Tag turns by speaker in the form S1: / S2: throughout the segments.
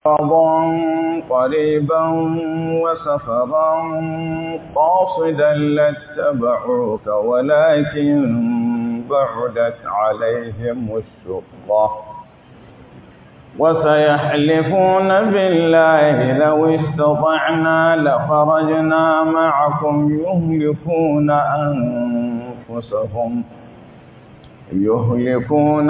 S1: مرضا قريبا وسفرا قاصدا لاتبعوك ولكن بعدت عليهم الشقة وسيحلفون بالله لو استطعنا لخرجنا معكم يهلكون أنفسهم يهلكون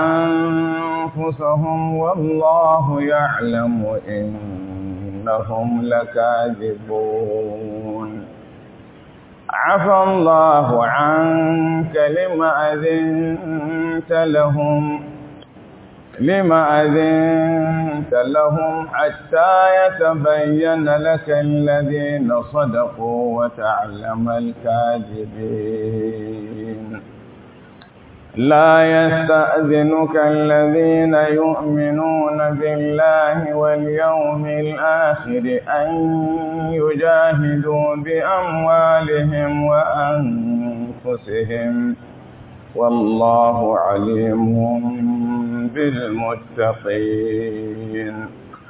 S1: أنفسهم والله يعلم إنهم لكاذبون عفى الله عنك لما أذنت لهم لما أذنت لهم حتى يتبين لك الذين صدقوا وتعلم الكاذبين لا يستأذنك الذين يؤمنون بالله واليوم الآخر أن يجاهدوا بأموالهم وأنفسهم والله عليم بالمتقين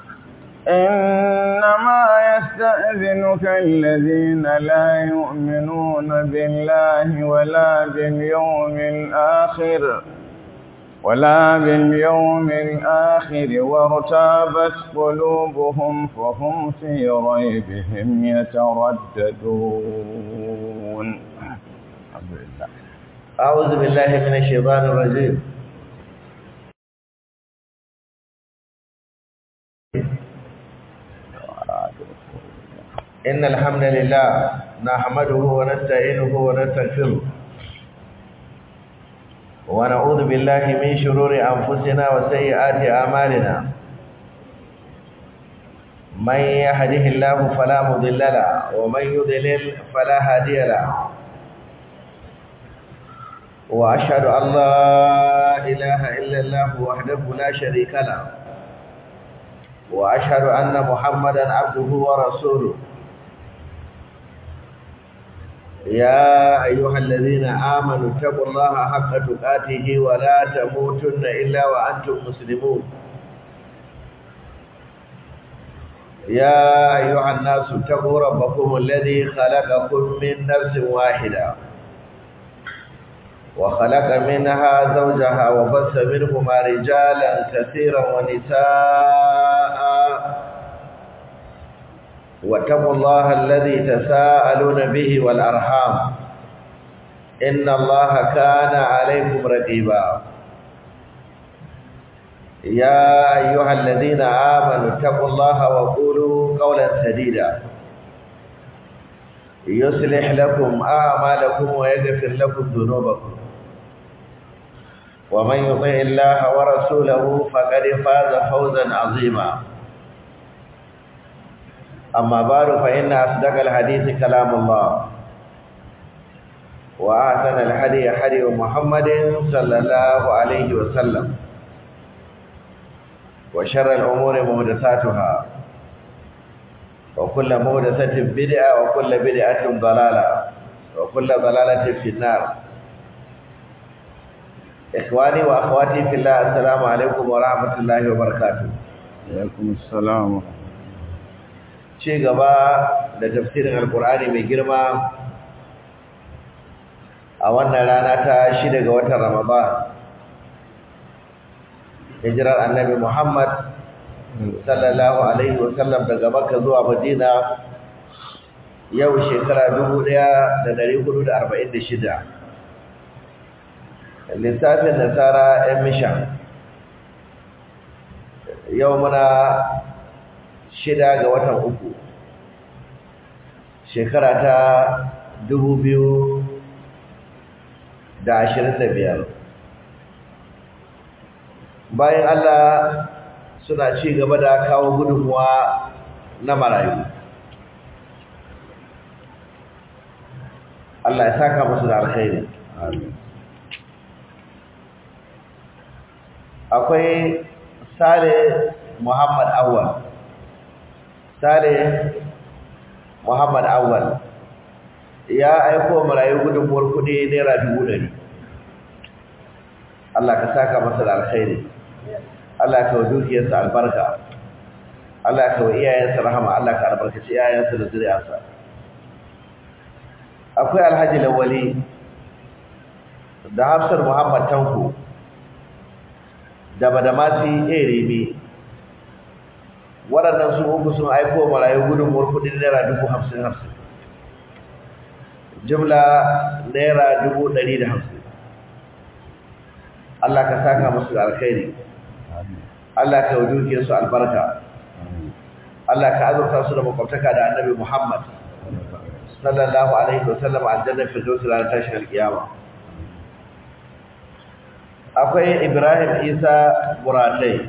S1: إنما يستأذنك الذين لا يؤمنون بالله ولا باليوم الآخر ولا باليوم الآخر وارتابت قلوبهم فهم في ريبهم يترددون
S2: أعوذ بالله من الشيطان الرجيم إن الحمد لله نحمده ونستعينه ونستغفره ونعوذ بالله من شرور أنفسنا وسيئات أعمالنا من يهده الله فلا مضل له ومن يضلل فلا هادي له وأشهد أن لا إله إلا الله وحده لا شريك له وأشهد أن محمدا عبده ورسوله يا أيها الذين آمنوا اتقوا الله حق تقاته ولا تموتن إلا وأنتم مسلمون يا أيها الناس اتقوا ربكم الذي خلقكم من نفس واحدة وخلق منها زوجها وبث منهما رجالا كثيرا ونساء واتقوا الله الذي تساءلون به والأرحام إن الله كان عليكم رقيبا يا أيها الذين آمنوا اتقوا الله وقولوا قولا سديدا يصلح لكم أعمالكم ويغفر لكم ذنوبكم ومن يطع الله ورسوله فقد فاز فوزا عظيما أما بعد فإن أصدق الحديث كلام الله وأحسن الحديث حديث محمد صلى الله عليه وسلم وشر الأمور محدثاتها وكل محدثة بدعة وكل بدعة ضلالة وكل ضلالة في النار إخواني وأخواتي في الله السلام عليكم ورحمة الله وبركاته
S1: عليكم السلام
S2: ci gaba da tafsirin alkur'ani mai girma a wannan rana ta shida ga watan ramadan hijirar annabi muhammad sallallahu alaihi wasallam daga makka zuwa madina yau shekara dubu ɗaya da dari hudu da arba'in da shida lissafin nasara yan mishan yau muna shida ga watan uku shekara ta dubu biyu da ashirin da biyar bayan Allah suna ci gaba da kawo gudunmuwa na marayu Allah ya saka musu da alkhairi akwai sale Muhammad Awwal Sale Muhammad Awwal ya aiko marayu gudunmuwar kudi naira dubu ɗari. Allah ka saka masa da alkhairi Allah ka wa dukiyarsa albarka Allah ka wa iyayensa rahama Allah ka albarkaci iyayensa da zuriyarsa akwai Alhaji Lawali da Hafsar Muhammad Tanko da Badamasi Eremi waɗannan su uku sun aiko marayu gudunmuwar kudin naira dubu hamsin hamsin jumla naira dubu ɗari da hamsin Allah ka saka musu alkhairi Allah ka yi dukiyar su albarka Allah ka azurta su da makwabtaka da annabi Muhammad sallallahu alaihi wasallam aljanna fi dawsi ranar tashin alkiyama akwai Ibrahim Isa Buratai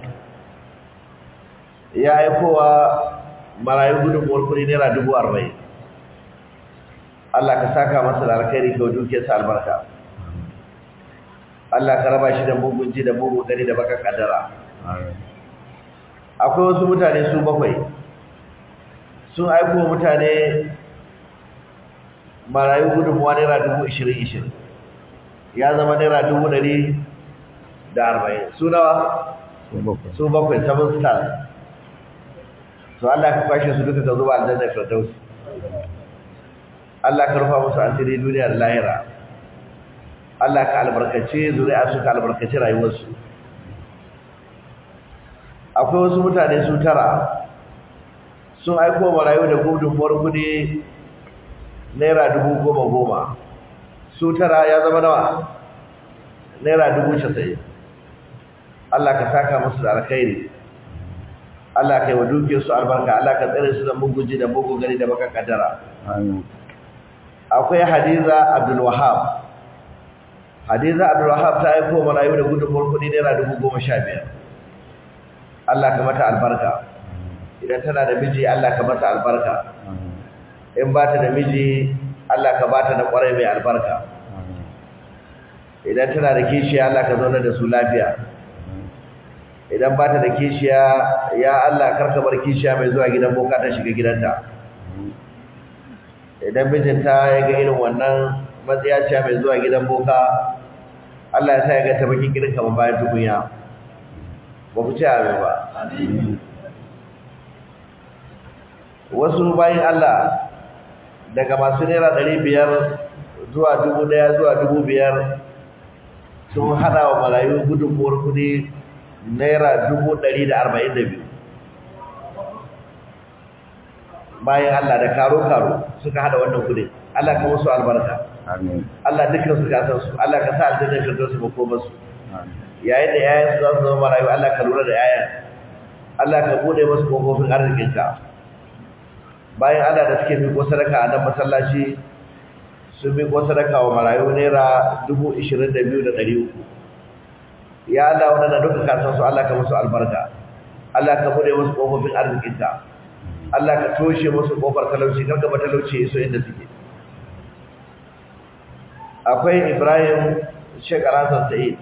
S2: ya aikowa marayu gudunmuwar kudi naira dubu arba'in Allah ka saka masa da alkhairi ga dukiyarsa albarka Allah ka raba shi da mugun ji da mugun gani da baka kaddara akwai wasu mutane su bakwai sun aiko mutane marayu gudunmuwa naira dubu ishirin ishirin ya zama naira dubu ɗari da arba'in su nawa su bakwai seven stars to Allah ka kwashe su duka ka zuba aljanna firdaus Allah ka rufa musu asiri duniya da lahira Allah ka albarkace zuri'a su ka albarkace rayuwarsu akwai wasu mutane su tara sun aiko marayu da gudunmuwar kudi naira dubu goma goma su tara ya zama nawa naira dubu casa'in Allah ka saka musu da alkhairi Allah ka yi wa dukiyarsu albarka Allah ka tsere su da muguji da mugu gani da baka kaddara akwai hadiza abdul wahab hadiza abdul wahab ta aiko marayu da gudunmuwar kudi naira dubu goma sha biyar Allah ka mata albarka idan tana da miji Allah ka mata albarka in ba ta da miji Allah ka ba ta da kwarai mai albarka idan tana da kishiya Allah ka zauna da su lafiya idan ba ta da kishiya ya Allah karka bar kishiya mai zuwa gidan boka ta shiga gidanta idan mijinta ya ga irin wannan matsiyaciya mai zuwa gidan boka Allah ya sa ya ga ta baki gidan kamar bayan tukunya ba ku ci abin ba wasu bayan Allah daga masu naira ɗari biyar zuwa dubu ɗaya zuwa dubu biyar sun hada wa marayu gudunmuwar kudi naira dubu ɗari da arba'in da biyu bayan Allah da karo-karo suka hada wannan kudi Allah ka musu albarka Allah dukkan su kasan su Allah ka sa aljanna firdausu su makoma su yayin da yayan su za su zama marayu Allah ka lura da yayan Allah ka bude musu kofofin arzikinka bayan Allah da suke miko sadaka a nan masallaci sun miko sadaka wa marayu naira dubu ishirin da biyu da ɗari uku ya Allah waɗanda duka kasan su Allah ka musu albarka Allah ka bude musu kofofin arzikinka Allah ka toshe musu kofar talauci kar ka ba talauci iso inda suke akwai Ibrahim Sheikh Alhassan Sa'id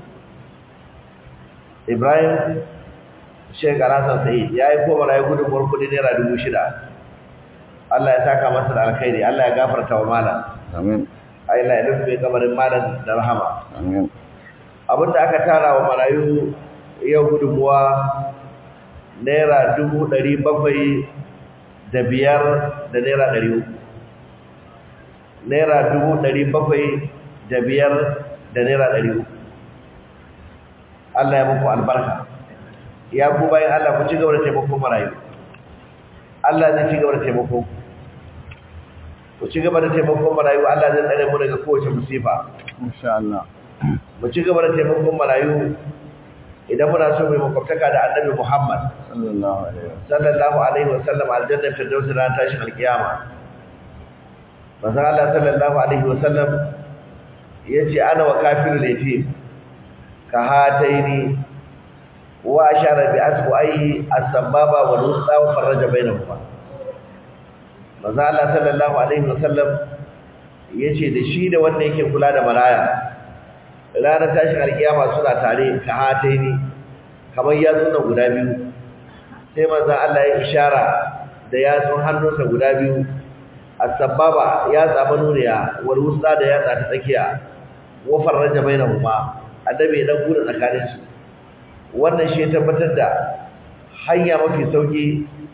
S2: Ibrahim Sheikh Alhassan Sa'id ya yi koma rayu gudunmuwar kudi naira dubu shida Allah ya saka masa da alkhairi Allah ya gafarta wa malam
S1: Amin.
S2: Allah ya rufe kamarin malam da rahama
S1: Amin.
S2: abinda aka tara wa marayu yau gudunmuwa naira dubu ɗari bakwai da biyar da naira ɗari uku naira dubu ɗari bakwai da biyar da naira ɗari uku Allah ya muku albarka ya ku bayan Allah ku ci gaba da taimakon marayu Allah zai ci gaba da taimako ku ci gaba da taimakon marayu Allah zai tsare mu daga kowace musifa
S1: Insha Allah.
S2: mu ci gaba da taimakon marayu idan muna so mu makwabtaka da Annabi Muhammad
S1: Sallallahu alaihi wasallam.
S2: sallallahu alaihi wasallam aljanna firdaus ran tashin alkiyama manzon Allah sallallahu alaihi wasallam yace ana wa kafirul yatim ka hataini wa ashara bi asbu'ai as-sababa wal wusta wa farraja bainahuma manzon Allah sallallahu alaihi wasallam yace da shi da wanda yake kula da maraya ranar tashin alkiyama suna tare ka hataini kamar yatsun guda biyu sai manzon Allah ya ishara da yatsun hannunsa guda biyu as-sababa ya tsaba nuniya wal wusta da yatsa ta tsakiya wa farraja bainahuma annabi ya dan gura tsakanin su wannan shi ya tabbatar da hanya mafi sauki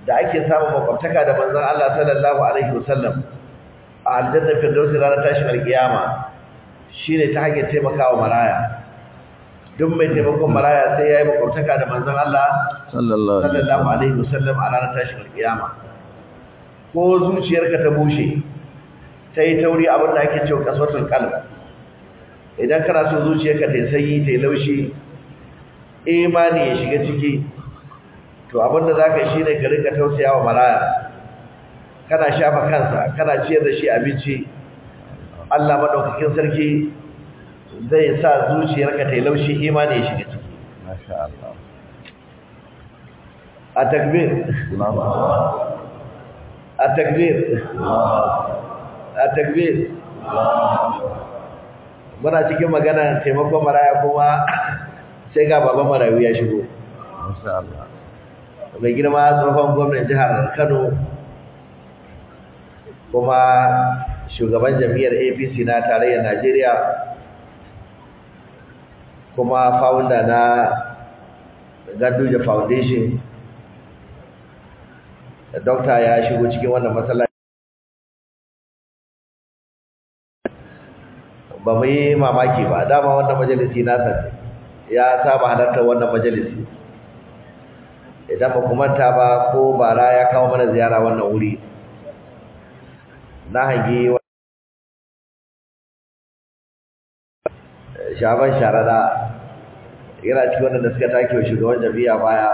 S2: da ake samun makwabtaka da manzon Allah sallallahu alaihi wasallam a aljanna firdausi ranar tashin alkiyama shine ta hanyar taimakawa maraya duk mai taimakon maraya sai yayi makwabtaka da manzon Allah
S1: sallallahu alaihi
S2: sallallahu alaihi wasallam a ranar tashin alkiyama ko zuciyarka ta bushe ta yi tauri abin da ake cewa kaswatul qalb idan kana so zuciyarka ta yi sanyi ta yi laushi imani ya shiga ciki to abin da zaka yi shine ka rika tausayawa maraya kana shafa kansa kana ciyar da shi abinci Allah madaukakin sarki zai sa zuciyarka ta yi laushi imani ya shiga ciki
S1: masha Allah
S2: a takbir
S1: Allahu akbar
S2: a takbir a takbir muna cikin magana taimakon maraya kuma sai ga baban marayu ya shigo
S1: masha Allah
S2: mai girma tsohon gwamnan jihar Kano kuma shugaban jam'iyyar APC na tarayyar Najeriya kuma founder na Ganduje Foundation Dokta ya shigo cikin wannan masallaci ba mu yi mamaki ba dama wannan majalisi nasa ne ya saba halartar wannan majalisi idan ba ku manta ba ko bara ya kawo mana ziyara wannan wuri na hangi shaban sharada yana cikin wadanda suka take wa shugaban jami'a baya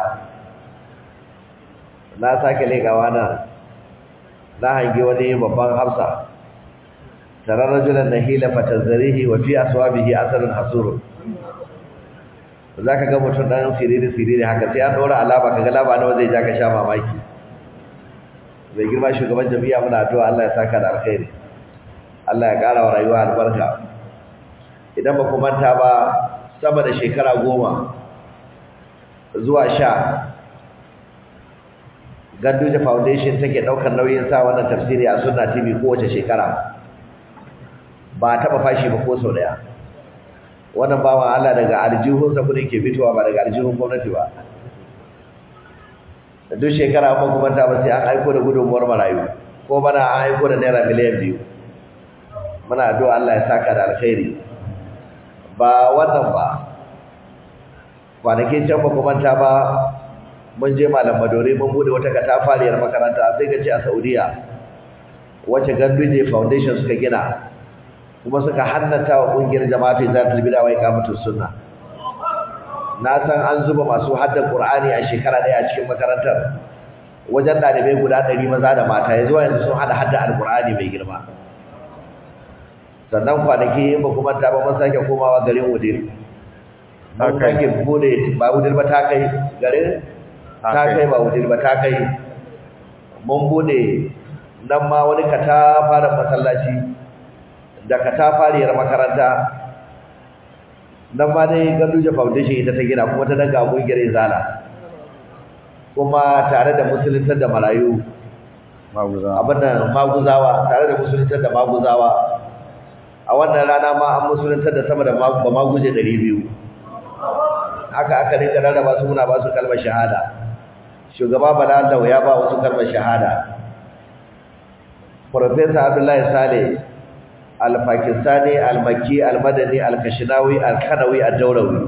S2: na sake legawa nan na hangi wani babban hafsa tare rajulan nahila fatazarihi wa fi aswabihi asarun hasurun zaka ga mutum dan siriri siriri haka sai an dora alama kaga laba nawa zai ja ka sha mamaki mai girma shugaban jami'a muna addu'a Allah ya saka da alkhairi Allah ya ƙara wa rayuwa albarka idan ba ku manta ba sama da shekara goma zuwa sha Ganduje Foundation take daukar nauyin sa wannan tafsiri a Sunna TV kowace shekara ba taba fashi ba ko sau daya wannan bawan Allah daga aljihunsa kudin ke fitowa ba daga aljihun gwamnati ba duk shekara ba kuma ta ba sai an aiko da gudunmuwar marayu ko bana an aiko da naira miliyan biyu muna addu'a Allah ya saka da alkhairi ba wannan ba kwanakin can ba kuma ta ba mun je malam madore mun bude wata katafariyar makaranta sai ka ce a Saudiya wacce Ganduje Foundation suka gina kuma suka hannata wa kungiyar jama'atu zatul bid'a wa iqamatus sunna na san an zuba masu haddan Qur'ani a shekara daya a cikin makarantar wajen dalibai guda 100 maza da mata yanzu yanzu sun hada hadda alqur'ani mai girma sannan kwanaki ba kuma ta ba mun sake komawa garin Udir mun sake bude ba Udir ba ta kai garin ta kai ba Udir ba ta kai mun bude nan ma wani kata fara masallaci da katafariyar makaranta nan ma dai Ganduje Foundation ita ta gina kuma ta daga kungiyar Izala kuma tare da musuluntar da marayu
S1: maguzawa
S2: abinda maguzawa tare da musuluntar da maguzawa a wannan rana ma an musuluntar da sama da ba maguje 200 haka aka rinka rarraba su muna ba su kalmar shahada shugaba Bala Allah ya ba wasu kalmar shahada Professor Abdullahi Saleh al-Pakistani al-Makki al-Madani al-Kashinawi al-Kanawi al-Dawrawi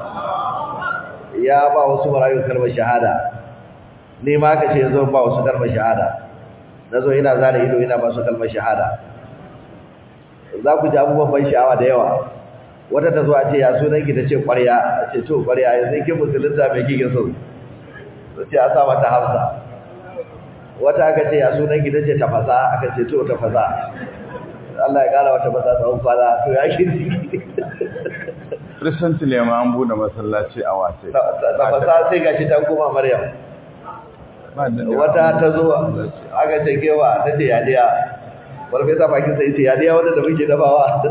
S2: ya ba wasu marayu kalmar shahada ni ma aka ce zo ba wasu kalmar shahada nazo ina zare ido ina ba su kalmar shahada za ku ji abubuwan ban sha'awa da yawa wata ta zo a ce ya sunan ki tace ƙwarya a ce to ƙwarya yanzu kin musulunta me kike so to ce a sa mata Hafsa wata aka ce ya sunan ki tace tafasa aka ce to tafasa Allah ya kara wata masa tsawon kwana to ya shirki
S1: recently ma an bude masallaci a wace
S2: tafasa sai gashi ta koma Maryam wata ta zo aka ce kewa ta ce yadiya farfesa bakin sai ce yadiya wanda da muke dafawa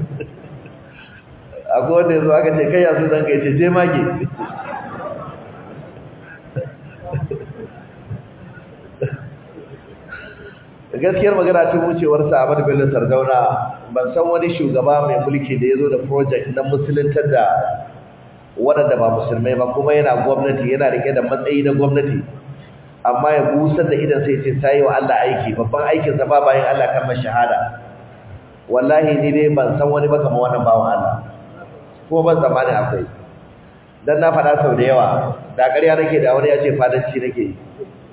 S2: akwai wanda yanzu aka ce kai yasu zan kai ce je mage gaskiyar magana tun wucewarsa a Bello Sardauna ban san wani shugaba mai mulki da ya zo da project na musuluntar da waɗanda ba musulmai ba kuma yana gwamnati yana rike da matsayi na gwamnati amma ya busar da idan sai ce sai wa Allah aiki babban aikin sa ba bayan Allah kalmar shahada wallahi ni dai ban san wani ba kamar wannan bawan Allah ko ban tsammani akwai dan na faɗa sau da yawa da ƙarya nake da wani ya ce fadanci nake yi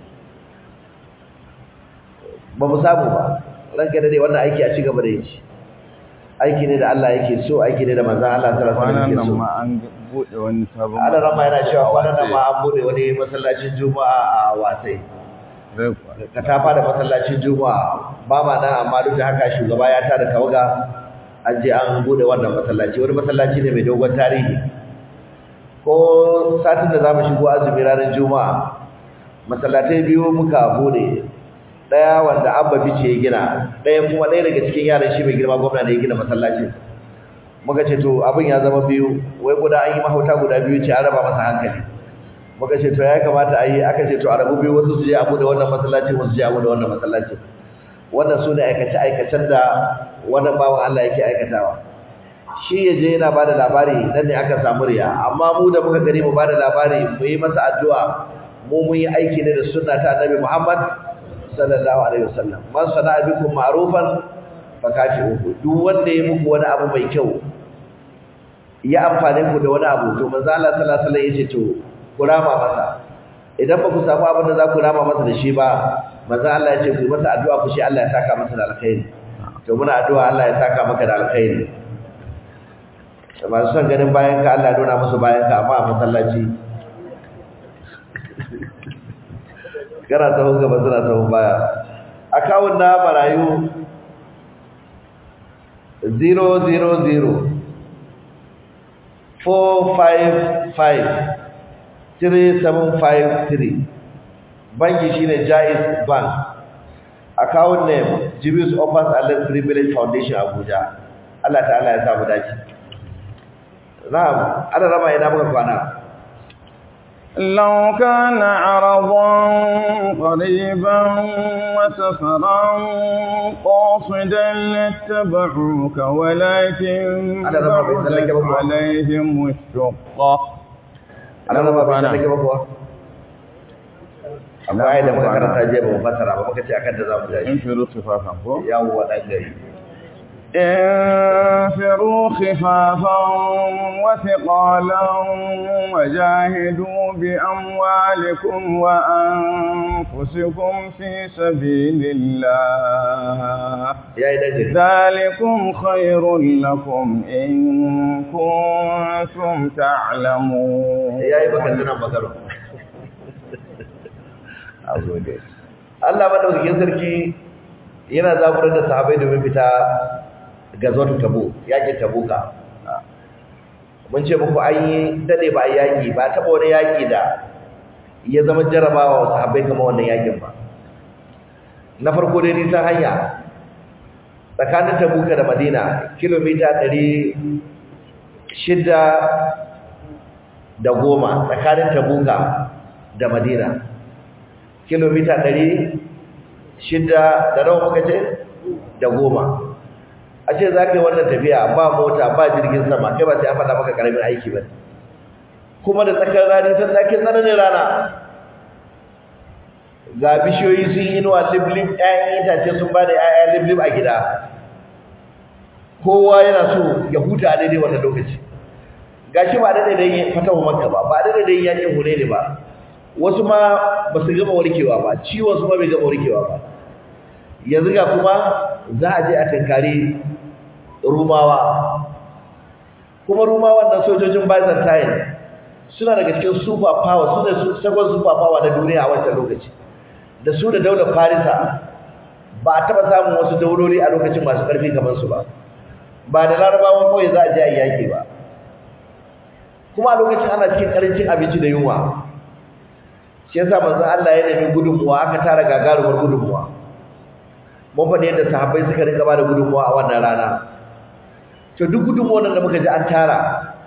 S2: ba mu samu ba ranka da dai wannan aiki a ci gaba da yi aiki ne da Allah yake so aiki ne da manzon Allah sallallahu alaihi wasallam yake so
S1: ma an bude wani sabon
S2: Allah rama yana cewa kwanan nan ma an bude wani masallacin Juma'a a Wasai
S1: zai kuwa
S2: ka tafa da masallacin Juma'a ba ma nan amma duk da haka shugaba ya tada tawaga an je an bude wannan masallaci wani masallaci ne mai dogon tarihi ko satin da zamu shigo azumi ranar Juma'a masallatai biyu muka bude daya wanda abba bice ya gina daya kuma daya daga cikin yaran shi mai girma gwamna ne ya gina masallacin muka ce to abin ya zama biyu wai guda an yi mahauta guda biyu ce an raba masa hankali muka ce to ya kamata a yi aka ce to a rabu biyu wasu su je abu da wannan masallacin wasu su je abu da wannan masallacin wannan su ne aikace-aikacen da wannan bawan Allah yake aikatawa shi ya je yana ba da labari nan ne aka samu riya amma mu da muka gani mu ba da labari mu yi masa addu'a mu mun yi aiki ne da sunna ta annabi Muhammad sallallahu alaihi wasallam man sana'a bikum ma'rufan fakafi'uhu duk wanda ya muku wani abu mai kyau ya amfane ku da wani abu to manzo Allah sallallahu alaihi wasallam yace to ku rama masa idan ba ku samu abin da za ku rama masa da shi ba manzo Allah yace ku masa addu'a ku shi Allah ya saka masa da alkhairi to muna addu'a Allah ya saka maka da alkhairi masu son ganin bayan ka Allah ya nuna musu bayan ka amma a masallaci kana tahon gaba suna tahon baya akawun na marayu 000 455 3753 banki shine Jaiz Bank account name Jibius Offers Allah Privilege Foundation Abuja Allah ta'ala ya samu dace na'am ana rama ina muka kwana
S1: لو كان عرضا قريبا وسفرا قاصدا لاتبعوك ولكن
S2: أنا لما بيسأل لك
S1: بعدت
S2: بابا.
S1: عليهم الشقة
S2: ana rama bai
S1: kwana.
S2: sallake ba kuwa amma ai da muka karanta jiya ba mu fassara ba muka ce akan da zamu tashi
S1: انفروا خفافا فوق
S2: yawo dan gari
S1: انفروا خفافا وثقالا وجاهدوا بأموالكم وأنفسكم في سبيل الله
S2: yayi dan gari
S1: ذلكم خير لكم إن كنتم تعلمون
S2: yayi baka tunan magana Allah madaukakin sarki yana zaburar da sahabbai domin fita gazwatu tabu yakin tabuka mun ce muku an yi dade ba a yaki ba taba wani yaki da ya zama jarabawa wa sahabbai kamar wannan yakin ba na farko dai nisan hanya tsakanin tabuka da madina kilomita ɗari shida da goma tsakanin tabuka da madina kilomita ɗari shida da nawa muka ce da goma a ce za ka yi wannan tafiya ba mota ba jirgin sama kai ba sai an faɗa maka ƙaramin aiki ba kuma da tsakar rani sun da ke tsananin rana ga bishiyoyi sun yi inuwa liblib ‘ya'yan itace sun ba da ‘ya'ya liblib a gida kowa yana so ya huta a daidai wannan lokaci ga shi ba daidai da yin fatawa makka ba ba daidai da yin yakin hure ne ba wasu ma ba su gama warkewa ba ciwon su ma bai gama warkewa ba yanzu ga kuma za a je a tankari rumawa kuma rumawan nan sojojin byzantine suna daga cikin super power su ne second super power na duniya a wancan lokaci da su da daular farisa ba a taɓa samun wasu dauloli a lokacin masu ƙarfi kamar su ba ba da larabawan kawai za a je a yi yaƙi ba kuma a lokacin ana cikin ƙarancin abinci da yunwa shi yasa manzon Allah ya nemi gudunmuwa aka tara gagarumar gudunmuwa mun faɗi yadda sahabbai suka rinka ba da gudunmuwa a wannan rana to duk gudunmuwan da muka ji an tara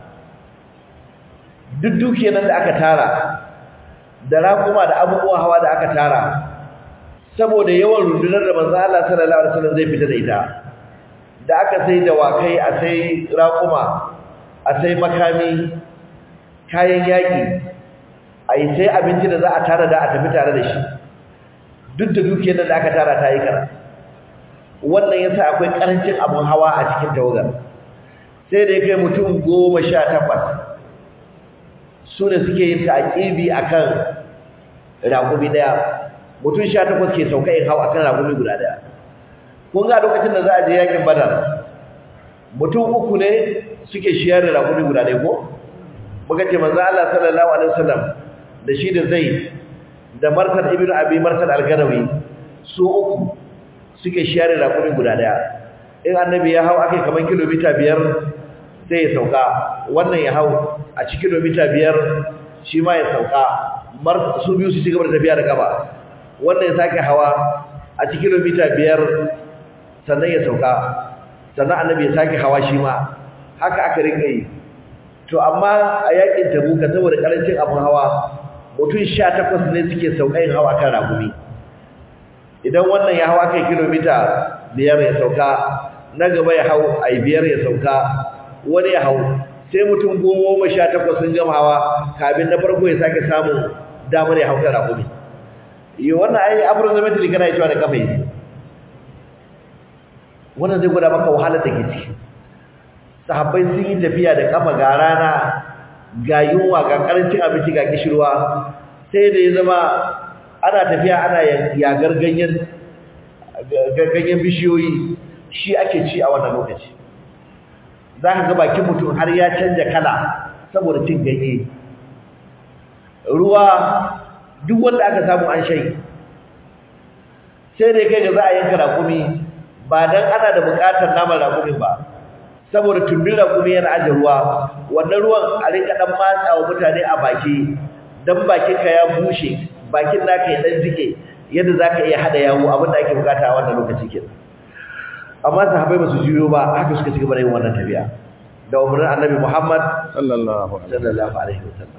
S2: duk dukiyar nan da aka tara da raƙuma da abubuwan hawa da aka tara saboda yawan rundunar da manzon Allah sallallahu alaihi wasallam zai fita da ita da aka sai dawakai a sai raƙuma a sai makami kayan yaƙi a yi sai abinci da za a tara da a tafi tare da shi duk da dukiyar da aka tara ta yi kara wannan ya sa akwai ƙarancin abin hawa a cikin tawagar sai da ya kai mutum goma sha takwas su ne suke yin taƙibi a kan raƙumi ɗaya mutum sha takwas ke sauka in hau a kan raƙumi guda ɗaya kun ga lokacin da za a je yakin badar mutum uku ne suke shiyar da raƙumi guda ɗaya ko muka ce manzo Allah sallallahu alaihi wasallam da shi da Zaid da Marsad ibn Abi Marsad al-Ganawi su uku suke shiyar da raƙumi guda ɗaya in annabi ya hau akai kaman kilomita biyar sai ya sauka wannan ya hau a cikin kilomita biyar shi ma ya sauka mar su biyu su ci gaba da tafiya da gaba wannan ya sake hawa a cikin kilomita biyar sannan ya sauka sannan annabi ya sake hawa shi ma haka aka rika yi to amma a yakin tabuka saboda karancin abin hawa mutum 18 ne suke sauka yin hawa kan ragumi idan wannan ya hawa kai kilomita biyar ya sauka na gaba ya hau ai biyar ya sauka wani ya hau sai mutum goma sha takwas sun gama hawa kafin na farko ya sake samun damar ya hau kan ragumi yi wannan ai approximately kana yi cewa da kafa yi wannan zai gwada maka wahalar da ke ciki sahabbai sun yi tafiya da kafa ga rana ga yunwa ga karancin abinci ga kishirwa sai da ya zama ana tafiya ana yagar ganyen ganyen bishiyoyi shi ake ci a wannan lokaci za ka ga bakin mutum har ya canja kala saboda cin ganye ruwa duk wanda aka samu an shai sai dai kai ga za a yanka rakumi ba dan ana da bukatar naman rakumin ba saboda tumbin rakumi yana aje ruwa wannan ruwan a rinka dan matsawa mutane a baki dan bakin ka ya bushe bakin naka ya dan jike yadda zaka iya hada yawo abin da ake bukata a wannan lokaci kenan amma sahabbai ba su juyo ba haka suka cigaba da yin wannan tafiya da umarnin annabi Muhammad
S1: sallallahu
S2: sallallahu alaihi wasallam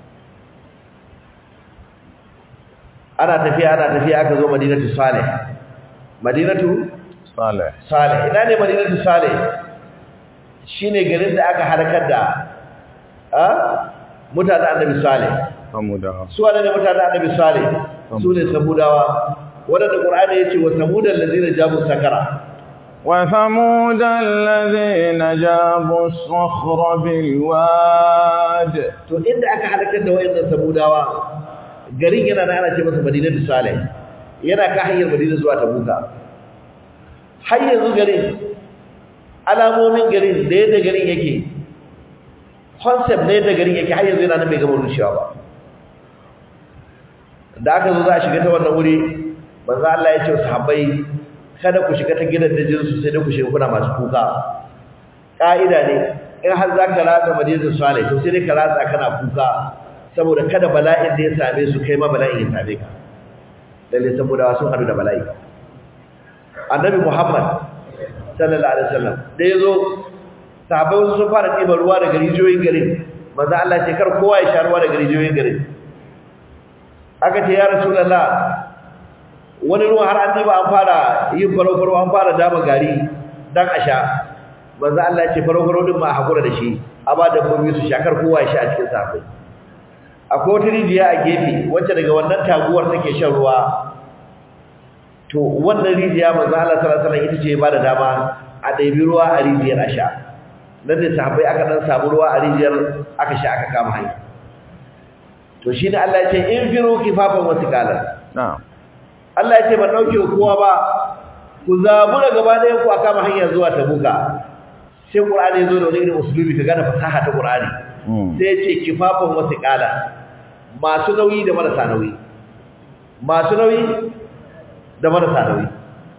S2: ana tafiya ana tafiya aka zo madinatu salih madinatu
S1: salih
S2: salih ina ne madinatu salih shine garin da aka halakar da a mutanen annabi salih
S1: hamudawa
S2: su wane ne mutanen annabi salih su ne samudawa wadanda qur'ani yace wa samudal ladina jabu sakara
S1: وثمود الذين جابوا الصخر بالواد
S2: to inda aka halakar da wayannan samudawa garin yana da ana ce masa madinatu salih yana ka hanyar madina zuwa tabuka har yanzu garin alamomin garin da yadda garin yake concept ne da garin yake har yanzu yana nan bai gama rushewa ba da aka zo za a shiga ta wannan wuri manzo Allah ya ce wa sahabbai kada ku shiga ta gidan dajin su sai dai ku shiga kuna masu kuka ka'ida ne in har za ka ratsa madinatul salih to sai dai ka ratsa kana kuka saboda kada bala'in da ya same su kai ma bala'in ya same ka lalle saboda sun hadu da bala'i annabi muhammad sallallahu alaihi wasallam da yazo sahabbai wasu sun fara ɗiban ruwa daga rijiyoyin garin manzo Allah ce kar kowa ya sha ruwa daga rijiyoyin garin aka ce ya rasulullah wani ruwa har an ɗiba an fara yin faro-faro an fara dama gari dan a sha manzo Allah ya ce faro-faro din ma a hakura da shi a ba da komai su shakar kowa ya sha a cikin sahabbai akwai wata rijiya a gefe wacce daga wannan taguwar take shan ruwa to wannan rijiya manzo Allah sallallahu alaihi wasallam ita ce ba da dama a ɗebi ruwa a rijiyar a sha nan da sahabbai aka dan samu ruwa a rijiyar aka sha aka kama hanya to shine Allah ya ce in firu kifafan wa thiqalan
S1: na'am
S2: Allah ya ce ban dauke kowa ba ku zabura gaba ɗayan ku a kama hanya zuwa tabuka sai Qur'ani ya zo da wani irin usulubi ka gane fasaha ta Qur'ani sai ya ce kifafan wa thiqalan masu nauyi da marasa nauyi masu nauyi da marasa nauyi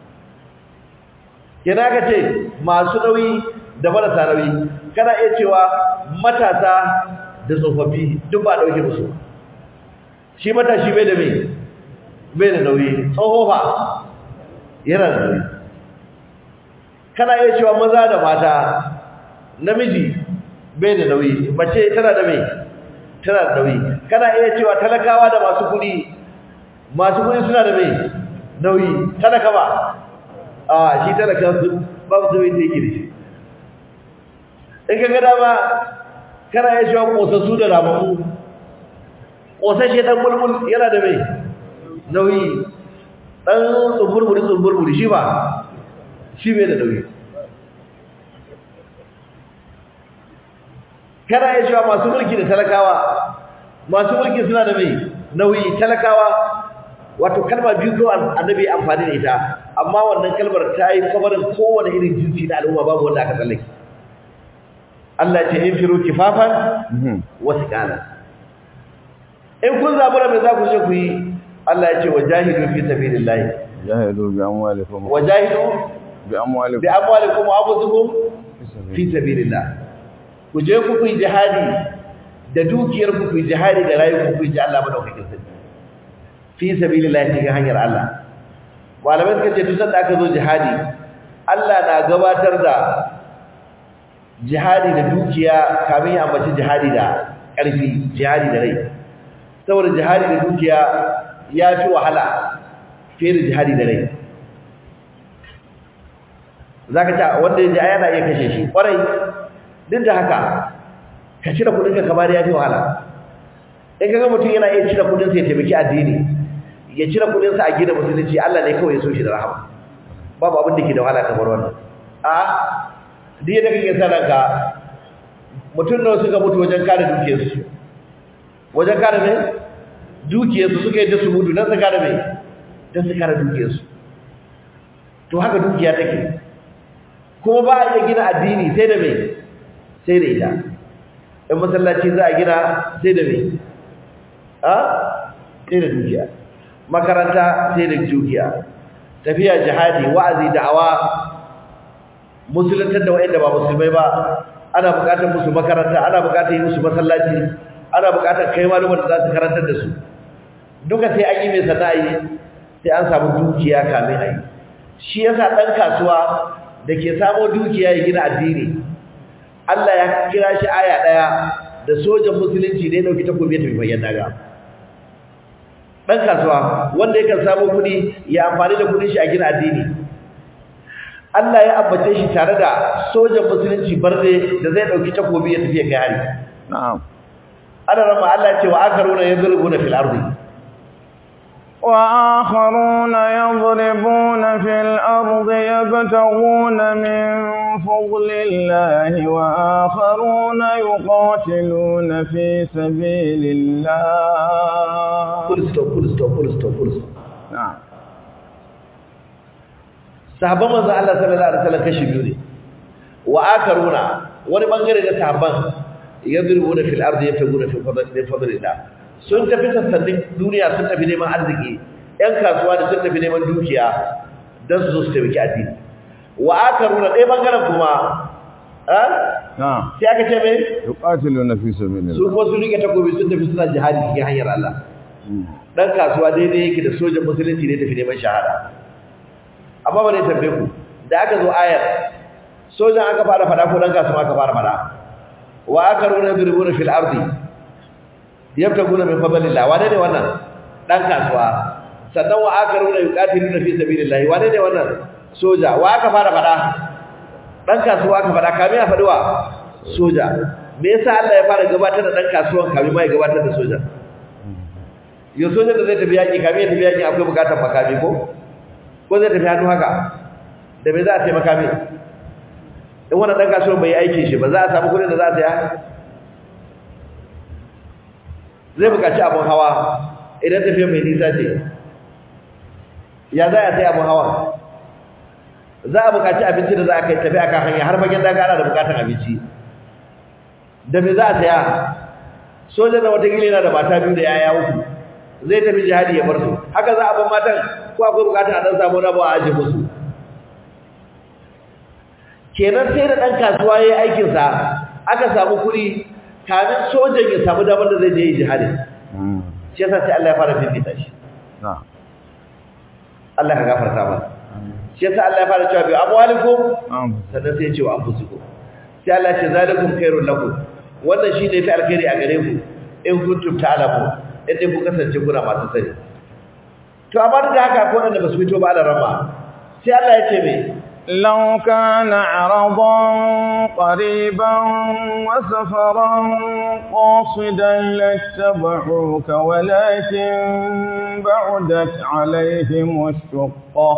S2: kina ka ce masu nauyi da marasa nauyi kana iya cewa matasa da tsofaffi duk ba dauke musu shi matashi bai da mai bai da nauyi tsohofa yana da nauyi kana iya cewa maza da mata namiji bai da nauyi mace tana da mai tana da nauyi kana iya cewa talakawa da masu kuɗi masu kuɗi suna da mai nauyi talaka ba a shi talaka babu sauyi da yake da shi in ka gada ba kana iya cewa ƙosassu da ramamu ƙosashe ɗan bulbul yana da mai nauyi ɗan tsumburburi tsumburburi shi ba shi bai da nauyi kana iya cewa masu mulki da talakawa masu mulki suna da mai nauyi talakawa wato kalma biyu ko annabi amfani da ita amma wannan kalmar ta yi kabarin kowane irin jinsi na al'umma babu wanda aka tsallake Allah ce in firu kifafan wasu kana in kun zabura mai za ku je ku yi Allah ya ce wa jahidu fi sabilillah
S1: jahidu bi amwalikum
S2: wa jahidu
S1: bi amwalikum
S2: bi amwalikum wa anfusikum fi sabilillah ku je ku yi jihadi da dukiyar ku yi jihadi da rayuwar ku yi ji Allah madaukakin sarki fi sabilillah cikin hanyar Allah malamai suka ce duk sanda aka zo jihadi Allah na gabatar da jihadi da dukiya kamin ya ambaci jihadi da ƙarfi jihadi da rai saboda jihadi da dukiya ya fi wahala fiye da jihadi da rai za ka ce wanda ya ji yana iya kashe shi ƙwarai duk da haka ka cire kudinka kamar ya fi wahala in kaga mutum yana iya cire kudinsa ya taimaki addini ya cire kudinsa a gina musulunci Allah ne kawai ya so shi da rahama babu abin da ke da wahala kamar wannan a duk yadda kake sanar ka mutum nawa suka mutu wajen kare dukiyarsu wajen kare ne dukiyarsu suka yi da su mutu don su kare mai don su kare dukiyarsu to haka dukiya take kuma ba a iya gina addini sai da mai sai da ita in masallaci za a gina sai da mai a sai da dukiya makaranta sai da dukiya tafiya jihadi wa'azi da'awa musuluntar da wa'anda ba musulmai ba ana buƙatar musu makaranta ana buƙatar yi musu masallaci ana buƙatar kai malumar da za su karantar da su duka sai an yi mai sana'i sai an samu dukiya kamin a yi shi yasa ɗan kasuwa da ke samo dukiya ya gina addini Allah ya kira shi aya ɗaya da sojan musulunci da ya ɗauki takobi ya tafi bayan daga ɗan kasuwa wanda yakan samo kuɗi ya amfani da kuɗin shi a gina addini Allah ya ambace shi tare da sojan musulunci barde da zai ɗauki takobi ya tafi ya kai hari
S1: na'am
S2: ana rama Allah ce wa akaruna yadrubuna fil ardi
S1: وآخرون يضربون في الأرض يبتغون من فضل الله وآخرون يقاتلون في سبيل الله
S2: full stop full stop full stop full stop
S1: نعم
S2: sahabban manzon Allah sallallahu alaihi wasallam kashi biyu ne wa akaruna wani bangare da sahabban yadrubuna fil ardi yabtaguna fi fadlillah sun tafi sassanin duniya sun tafi neman arziki ƴan kasuwa da sun tafi neman dukiya don su zo su taimaki addini wa akaruna ɗaya bangaren kuma a
S1: نعم
S2: sai aka ce mai
S1: يقاتلون في سبيل
S2: su
S1: الله
S2: kuma sun rike takobi sun tafi suna jihadi cikin hanyar Allah dan kasuwa daidai yake da sojan musulunci ne tafi neman shahada amma ba ne tambaye ku da aka zo ayar sojan aka fara fada ko dan kasuwa aka fara fada wa akaruna yadribuna fil ardi yabtaguna min fadlillah wane ne wannan dan kasuwa sannan wa akaruna yuqatiluna fi sabilillah wane ne wannan soja wa aka fara fada dan kasuwa aka fada kamin a faduwa soja me yasa Allah ya fara gabatar da dan kasuwan kamin ma ya gabatar da soja yo soja da zai tafi yaki kamin ya tafi yaki akwai bukatar makami ko ko zai tafi hannu haka da me za a taimaka mai in wannan dan kasuwan bai yi aikin shi ba za a samu kudin da za a saya zai bukaci abun hawa idan tafiya mai nisa ce ya za a sai abun hawa za a bukaci abinci da za a kai tafi akan hanya har fagen daga ana da bukatar abinci da me za a saya sojan da watakila yana da mata biyu da yaya uku zai tafi jihadi ya bar su haka za a ban matan ko akwai bukatar a dan samu rabo a aje musu kenan sai da dan kasuwa yayi aikin sa aka samu kuɗi kamin sojan ya samu damar da zai je yi jihadi shi yasa sai Allah ya fara fifita shi
S1: نعم
S2: Allah ka gafarta mana shi yasa Allah ya fara cewa bi amwalikum
S1: نعم
S2: sannan sai ya ce wa anfusikum sai Allah ya ce zalikum khairul lakum wannan shi ne fi alkhairi a gare ku in kuntum ta'lamu in dai ku kasance kuna masu sani to amma duk da haka ko wanda ba su fito ba da rama sai Allah ya ce me
S1: لو كان عرضا قريبا وسفرا قاصدا لاتبعوك ولكن بعدت عليهم الشقة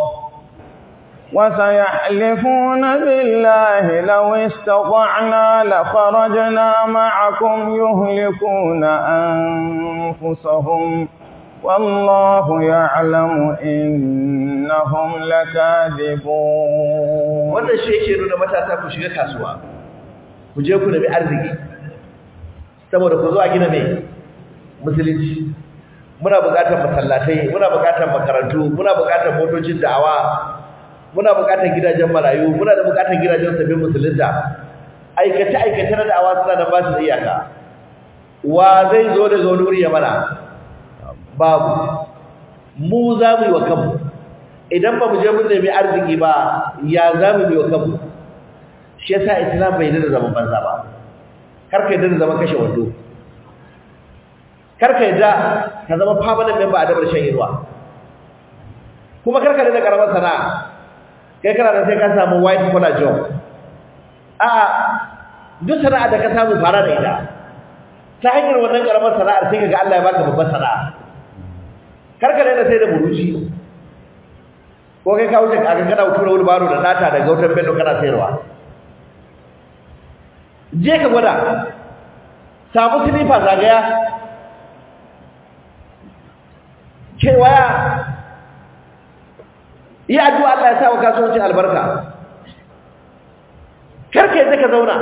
S1: وسيحلفون بالله لو استطعنا لخرجنا معكم يهلكون أنفسهم والله يعلم إنهم لكاذبون
S2: wannan shi yake nuna matasa ku shiga kasuwa ku je ku nemi arziki saboda ku zo a gina mai musulunci muna buƙatar masallatai muna buƙatar makarantu muna buƙatar motocin da'awa muna buƙatar gidajen marayu muna da buƙatar gidajen sabbin musulunta aikace aikace na da'awa suna da ba su da iyaka wa zai zo daga wani wuri ya mana babu mu za mu yi wa kanmu idan ba mu je mun nemi arziki ba ya za mu yi wa kanmu shi yasa islam bai da zaman banza ba kar ka yadda da zaman kashe wando kar ka yadda ka zama permanent member a dabar shan inuwa kuma kar ka da karamar sana'a kai kana da sai ka samu white collar job a duk sana'a da ka samu fara da ita ta hanyar wannan karamar sana'ar sai kaga Allah ya baka babbar sana'a kar ka daina sai da buruci ko kai ka wuce kaga kana tura wani baro da data da gautar bello kana sayarwa je ka gwada samu silifa zagaya kewaya yi addu'a Allah ya sa wa kasuwancin albarka karka yadda ka zauna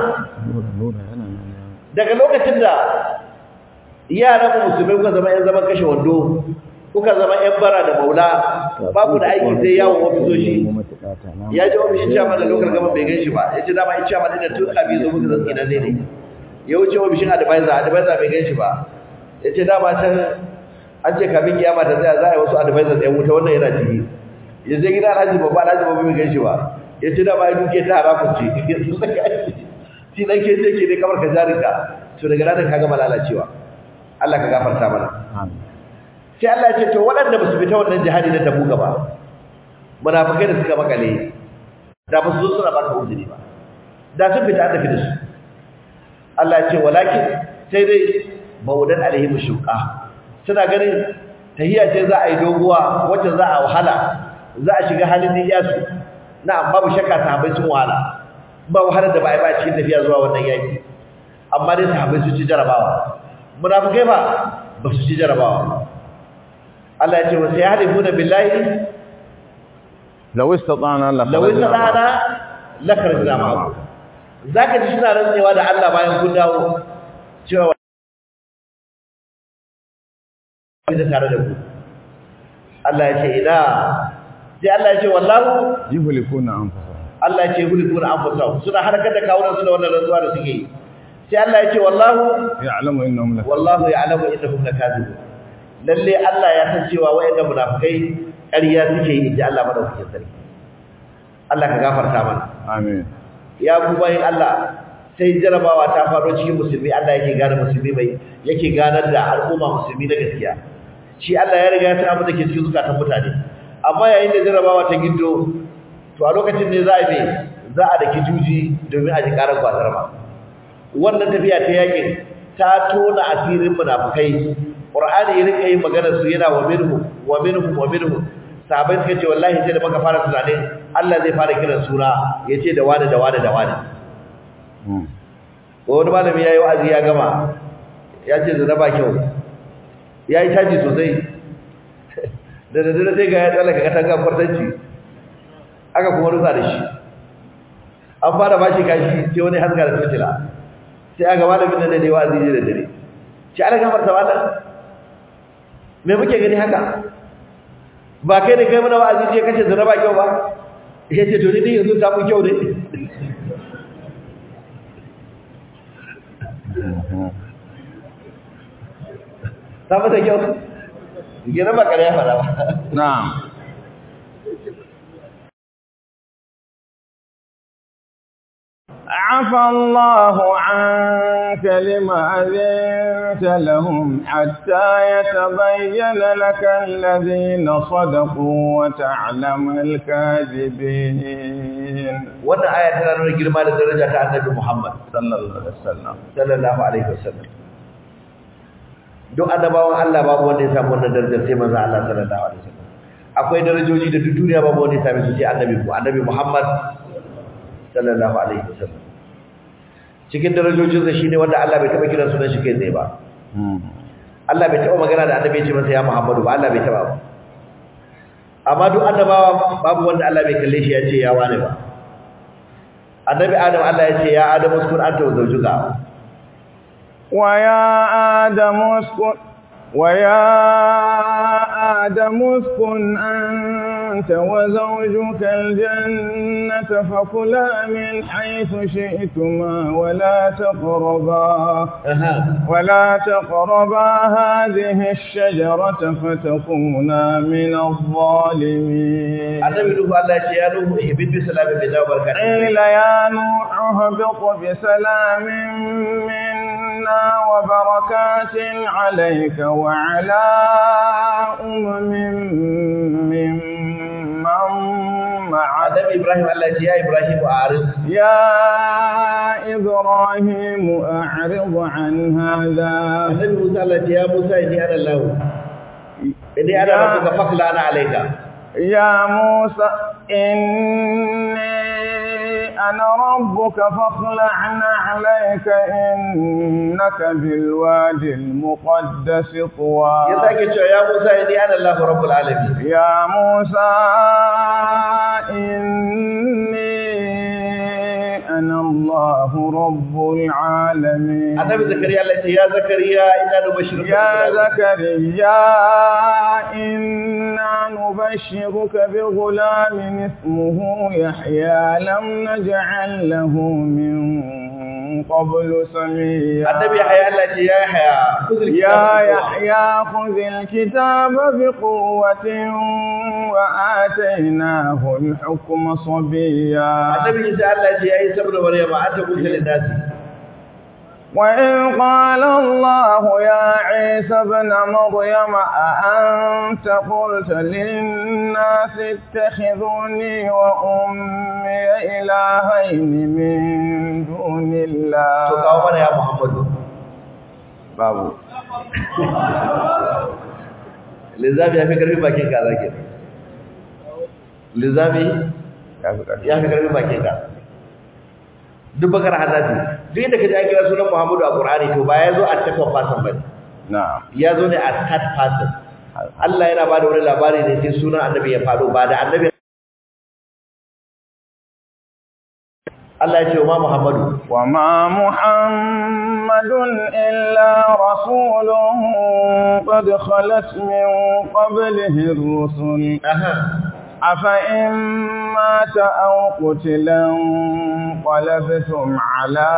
S2: daga lokacin da yaran musulmai kuka zama yan zaman kashe wando kuka zama yan bara da maula babu da aiki sai yawon ofisoshi ya ji ofishin chairman da local government bai gan shi ba ya ce dama in chairman ɗin da tun abi zo muka zan tsinan ne ne ya wuce ofishin advisor advisor bai gan shi ba ya ce dama can an ce kafin kiyama ta tsaya za a yi wasu advisor ɗan wuta wannan yana ciki ya je gida alhaji babba alhaji babba bai gan shi ba ya ce dama ya duke ta haramun ce shi dan ke ce ke dai kamar ka jarinka to daga ranar ka gama lalacewa Allah ka gafarta mana sai Allah ya ce to waɗanda ba su fita wannan jihadi na tabuka ba munafikai da suka makale da ba su zo suna baka uzuri ba da sun fita an tafi da su Allah ya ce walakin sai dai maudan alaihim shuqa suna ganin tahiyya ce za a yi doguwa wacce za a wahala za a shiga halin niyyarsu na'am babu shakka sahabbai sun wahala ba wahalar da ba a yi ba cikin tafiya zuwa wannan yaki amma dai sahabbai sun ci jarabawa munafikai ba ba su ci jarabawa Allah ya ce wasu ya halifu da billahi
S1: لو استطعنا
S2: law istana lakarna ma'akum zaka ji suna rantsewa da Allah bayan kun dawo cewa da tare da ku Allah ya ce ina sai Allah ya ce wallahu
S1: يهلكون أنفسهم
S2: Allah ya ce hulikuna anfusahum suna harkar da kawunan su da wannan rantsuwa da suke yi sai Allah ya ce wallahu
S1: يعلم إنهم لك
S2: wallahu ya'lamu innahum lakazibun lalle Allah ya san cewa wayannan munafikai ƙarya suke yi inji Allah madaukakin sarki Allah ka gafarta mana
S1: آمين
S2: ya ku bayin Allah sai jarabawa ta faɗo cikin musulmi Allah yake gane musulmi mai yake ganar da al'umma musulmi na gaskiya shi Allah ya riga ya san abin da ke cikin zukatan mutane amma yayin da jarabawa ta gindo to a lokacin ne za a yi za a daki juji domin a ji karar kwasar ba wannan tafiya ta yakin ta tona asirin munafikai qur'ani ya rika yin maganar su yana wa minhu wa minhu wa minhu sahabbai suka ce wallahi sai da muka fara tunanin Allah zai fara kiran suna yace da wani da wani da wani wani malami yayi wa'azi ya gama ya ce zina ba kyau yayi caji sosai da da da sai ga ya tsallaka katanga kwartanci aka kuma rusa da shi an fara bashi kashi sai wani haska da tocila sai aka malamin nan da ne wa'azi ne da dare shi ana gafarta wala me muke gani haka ba kai da kai mana wa'azi ce kace zina ba kyau ba yace to ni yanzu ta mu kyau ne ta mata kyau gina ba kare ya fara ba
S1: نعم عفى الله عنك لما أذنت لهم حتى يتبين لك الذين صدقوا وتعلم الكاذبين
S2: wannan aya tana nuna girma da daraja ta annabi Muhammad
S1: صلى الله عليه وسلم
S2: sallallahu alaihi wasallam duk annabawan Allah babu wanda ya samu wannan darajar sai manzo Allah sallallahu alaihi wasallam akwai darajoji da duk duniya babu wanda ya same su sai annabi mu annabi Muhammad sallallahu alaihi wasallam cikin darajojin sa shine wanda Allah bai taba kiran sunan shi kai tsaye ba Allah bai taba magana da annabi ya ce masa ya Muhammadu ba Allah bai taba ba amma duk annabawa babu wanda Allah bai kalle shi ya ce ya wane ba annabi Adam Allah ya ce ya Adam uskun anta wa zawjuka
S1: ويا آدم اسكن ويا آدم اسكن أنت وزوجك الجنة فكلا من حيث شئتما ولا تقربا
S2: aha
S1: ولا تقربا هذه الشجرة فتكونا من الظالمين
S2: annabi Nuhu Allah ya ce ya Nuhu ihbid bi salamin bi dawa barakatin
S1: قيل يا نوح اهبط بسلام منا وبركات عليك وعلى أمم ممن معك
S2: annabi Ibrahim Allah ya ce ya Ibrahim a'rid
S1: يا إبراهيم أعرض عن هذا
S2: annabi Musa Allah ya ce ya Musa inni ana Allah inni ana
S1: Ya-
S2: rabbuka fakla ana alayka
S1: يا موسى إني أنا ربك فاخلعن عليك إنك بالوادي المقدس طوى
S2: ya sake cewa ya Musa inni ana Allah rabbul alamin
S1: يا موسى إني أنا الله رب العالمين
S2: annabi Zakariya Allah ya ce ya Zakariya inna nubashshiruka
S1: يا
S2: bi ghulamin.
S1: زكريا إنا نبشرك بغلام اسمه يحيى لم نجعل له من قبل سميا
S2: annabi Yahya Allah ya ce ya Yahya khudh
S1: يا
S2: al-kitaba
S1: يحيى خذ الكتاب بقوة وآتيناه الحكم صبيا
S2: annabi Isa Allah ya ce ya Isa ibn Maryam anta qulta lin nasi
S1: وإذ قال الله يا عيسى ابن مريم أأنت قلت للناس اتخذوني وأمي إلهين من دون
S2: to
S1: الله
S2: kawo mana ya Muhammadu
S1: بابو
S2: lizami ya fi karfi bakin ka zake lizami ya fi karfi bakin ka duk bakar hannati duk inda kaji an kira sunan Muhammadu a Qur'ani to ba ya zo a second person bane
S1: نعم
S2: ya zo ne a third person Allah yana bada wani labari ne sai sunan annabi ya faɗo ba da annabi Allah ya ce wa ma Muhammadu
S1: وما محمد إلا رسول قد خلت من قبله الرسل
S2: aha
S1: أفإن مات أو قتلا انقلبتم على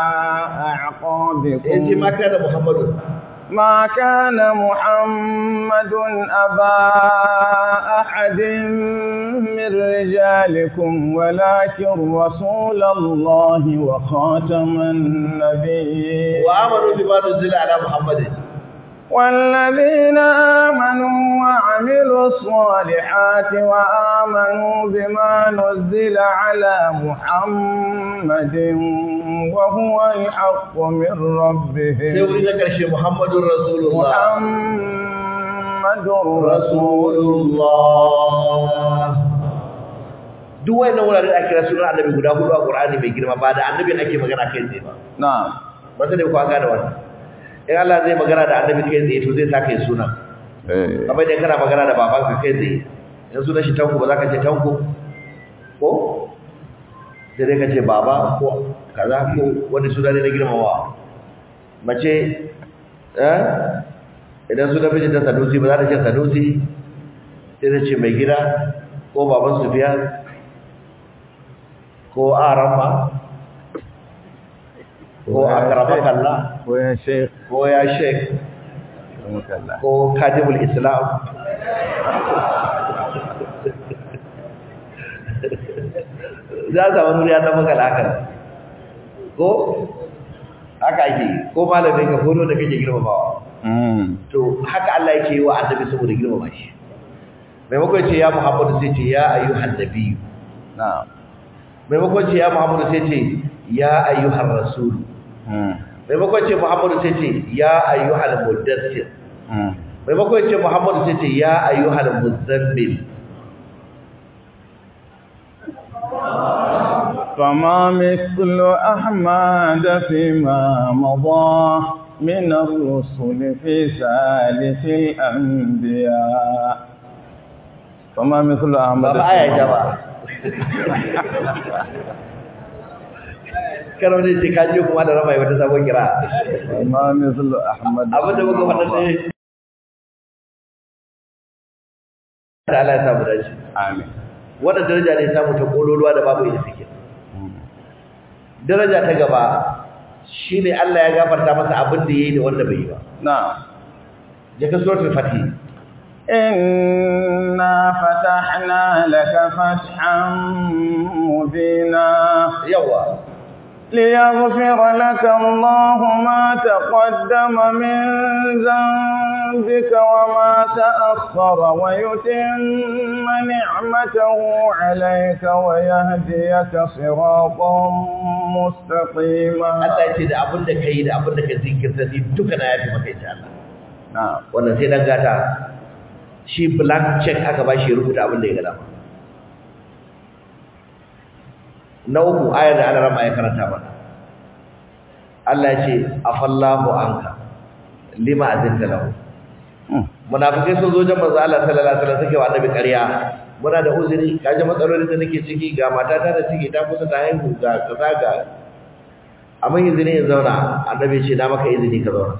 S2: yace
S1: أعقابكم
S2: ma kana Muhammadu
S1: ما كان محمد أبا أحد من رجالكم ولكن رسول الله وخاتم النبيين
S2: wa amanu bima nuzila ala Muhammadin
S1: والذين آمنوا وعملوا الصالحات وآمنوا بما نزل على محمد وهو الحق من
S2: sai
S1: ربهم
S2: wuri na karshe Muhammadur Rasulullah
S1: محمد رسول
S2: Rasulullah duk wayannan wurare da ake kira sunan annabi guda hudu a Qur'ani mai girma ba da annabi ake magana kai tsaye ba
S1: نعم
S2: ba sai ku an gane wannan in Allah zai magana da annabi kai tsaye to zai saka yi sunan kamar da kana magana da babanka kai tsaye idan sunan shi tanko ba za ka ce tanko ko sai dai ka ce baba ko kaza ko wani suna ne na girmamawa mace eh idan sunan miji ta sadusi ba za ta ce sadusi sai ta ce mai gida ko baban sufiya ko arama ko akramakallah
S1: ويا شيخ
S2: ko ya sheik
S1: رحمك الله
S2: ko kadimul islam za a samu nuriya ta maka hakan ko haka ake yi, ko malamin ka ko da kake girmamawa
S1: أمم.
S2: to haka Allah yake yi wa annabi saboda girmama shi maimakon ce ya Muhammadu sai ce ya ayyuhan nabiyyu
S1: نعم
S2: maimakon ce ya Muhammadu sai ce ya ayyuhar rasul
S1: Mm.
S2: maimakon ce Muhammadu sai ce ya ayyuhal muddassir
S1: Mm.
S2: maimakon ce Muhammadu sai ce ya ayyuhal muzammil
S1: فما مثل أحمد فيما مضى من الرسل في سالف الأنبياء فما مثل أحمد
S2: ba ba aya ja ba karo ne ce ka je kuma da rama wata sabon kira
S1: فما مثل أحمد
S2: abin da muka faɗa ne da Allah ya samu dace
S1: آمين
S2: wannan daraja ne samu ta kololuwa da babu ita take daraja ta gaba shine Allah ya gafarta masa abin da yayi da wanda bai yi ba
S1: نعم
S2: je ka suratul fatih
S1: إنا فتحنا لك فتحا مبينا
S2: yawa
S1: ليغفر لك الله ما تقدم من ذنبك وما تأخر ويتم نعمته عليك ويهديك صراطا مستقيما
S2: Allah ya ce da abin da kai da abin da ka zinkirta ni duka na yafi maka insha Allah
S1: نعم
S2: wannan sai dan gata shi blank check aka ba shi ya rubuta abin da ya gada na uku ayar da Allah rama ya karanta mana Allah ya ce afallahu anka lima azinta lahu
S1: مم.
S2: munafikai sun zo jan manzo Allah sallallahu alaihi wasallam suke wa annabi ƙarya muna da uzuri kaje matsalolin da nake ciki ga matata da ciki ta kusa ta haihu ga kaza ga amma izini in zauna annabi ya ce na maka izini ka zauna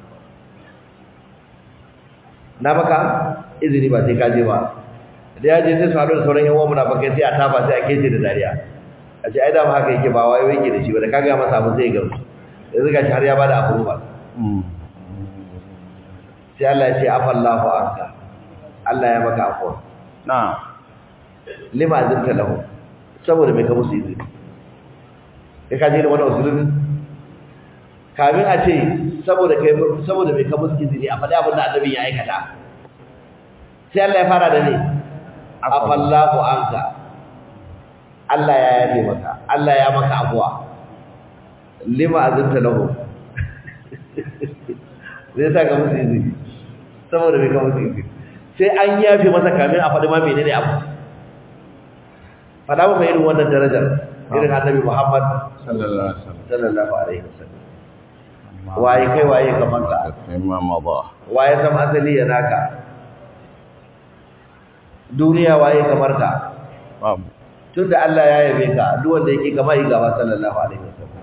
S2: na maka izini ba sai ka je ba da ya je sai su haɗu da sauran yan uwan munafikai sai a tafa sai a kece da dariya a ce ai da haka yake ba wai yake da shi ba da kaga masa abu zai gamsu yanzu gashi har ya bada abu ba
S1: مم.
S2: sai Allah ya ce afallahu anka Allah ya maka afwa
S1: نعم
S2: lima azimta lahu saboda mai ka musu izini kai ka je da wannan usulun kamin a ce saboda kai saboda mai ka musu izini a faɗi abin da annabi ya aikata sai Allah ya fara da ne afallahu anka Allah ya yafe maka Allah ya maka afwa lima azimta lahu zai sa ka musu izini saboda mai ka musu izini sai an yafe masa kamin a faɗi ma menene abu faɗa masa irin wannan darajar irin annabi Muhammad
S1: صلى الله عليه وسلم
S2: sallallahu alaihi wasallam waye kai waye kaman ka
S1: فيما مضى
S2: waye san asali ya naka duniya waye kamar ka
S1: نعم
S2: tunda Allah ya yabe ka duk wanda yake kama yi gaba sallallahu alaihi wasallam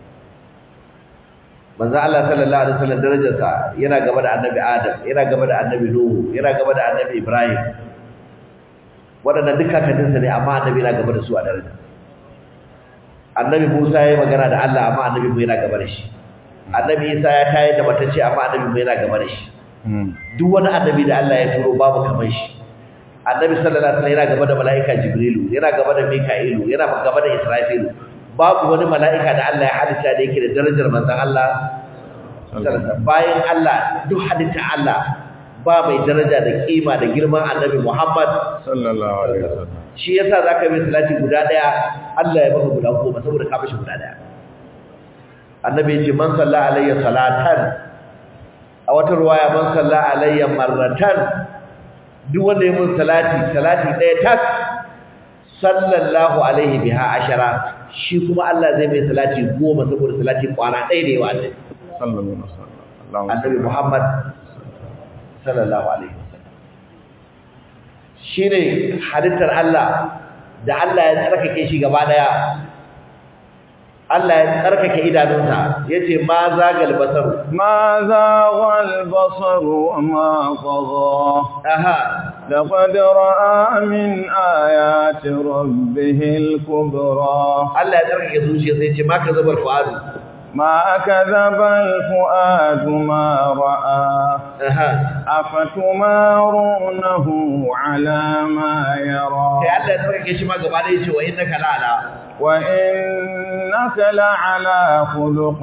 S2: manzo Allah sallallahu alaihi wasallam darajarsa yana gaba da annabi Adam yana gaba da annabi Nuhu yana gaba da annabi Ibrahim waɗannan duka kakanninsa ne amma annabi yana gaba da su a daraja annabi Musa ya yi magana da Allah amma annabi mu yana gaba da shi annabi Isa ya tayar da matacce amma annabi mu yana gaba da shi
S1: مم.
S2: duk wani annabi da Allah ya turo babu kamar shi annabi sallallahu alaihi wasallam yana gaba da malaika jibrilu yana gaba da mika'ilu yana gaba da israfilu babu wani malaika da Allah ya halitta da yake da darajar manzon Allah sallallahu alaihi wasallam bayan Allah duk halitta Allah ba mai daraja da kima da girman annabi Muhammad
S1: صلى الله عليه وسلم
S2: shi yasa zaka yi salati guda daya Allah ya baka guda goma saboda ka bashi guda daya annabi ya ce man salla alayya salatan a wata ruwaya man salla alayya marratan duk wanda ya mun salati salati daya tak sallallahu alaihi biha ashara shi kuma Allah zai mai salati goma saboda salati kwana ɗaya da yawa annabi
S1: صلى الله عليه وسلم اللهم
S2: annabi Muhammad sallallahu alaihi wasallam shine halittar Allah da Allah ya tsarkake shi gaba daya Allah ya tsarkake idanunsa yace ma zagal basar
S1: ما زاغ البصر وما طغى
S2: aha
S1: لقد رأى من آيات ربه الكبرى
S2: Allah ya tsarkake zuciya sai yace ma ka zabar fuadu
S1: ما كذب الفؤاد ما رأى
S2: aha
S1: أفتمارونه على ما
S2: sai
S1: يرى
S2: Allah ya tsarkake shi ma gaba daya yace wa innaka la'ala
S1: وإنك لعلى خلق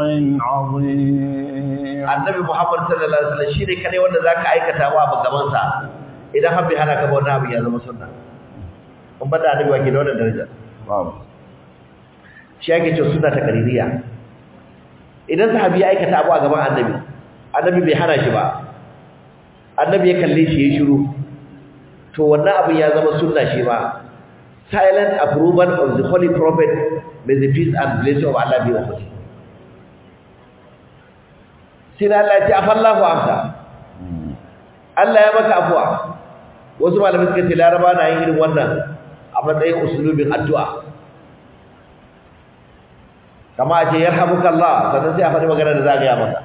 S1: عظيم
S2: annabi Muhammad sallallahu alaihi wasallam shine kadai wanda zaka aikata wa abu gaban sa idan har bai hana ka ba wannan abu ya zama sunna in bada annabi wake da wannan daraja
S1: بابا
S2: shi ake cewa sunna ta qaririya idan sahabi ya aikata abu a gaban annabi annabi bai hana shi ba annabi ya kalle shi ya shiru to wannan abin ya zama sunna shi ba silent approval of the holy prophet may the peace and blessing of Allah be upon him sai da Allah ya ce afallahu amsa Allah ya maka afuwa wasu malamai suka ce laraba na yin irin wannan a matsayin usulubin addu'a kama a ce yarhamuka Allah sannan sai a faɗi magana da za a gaya masa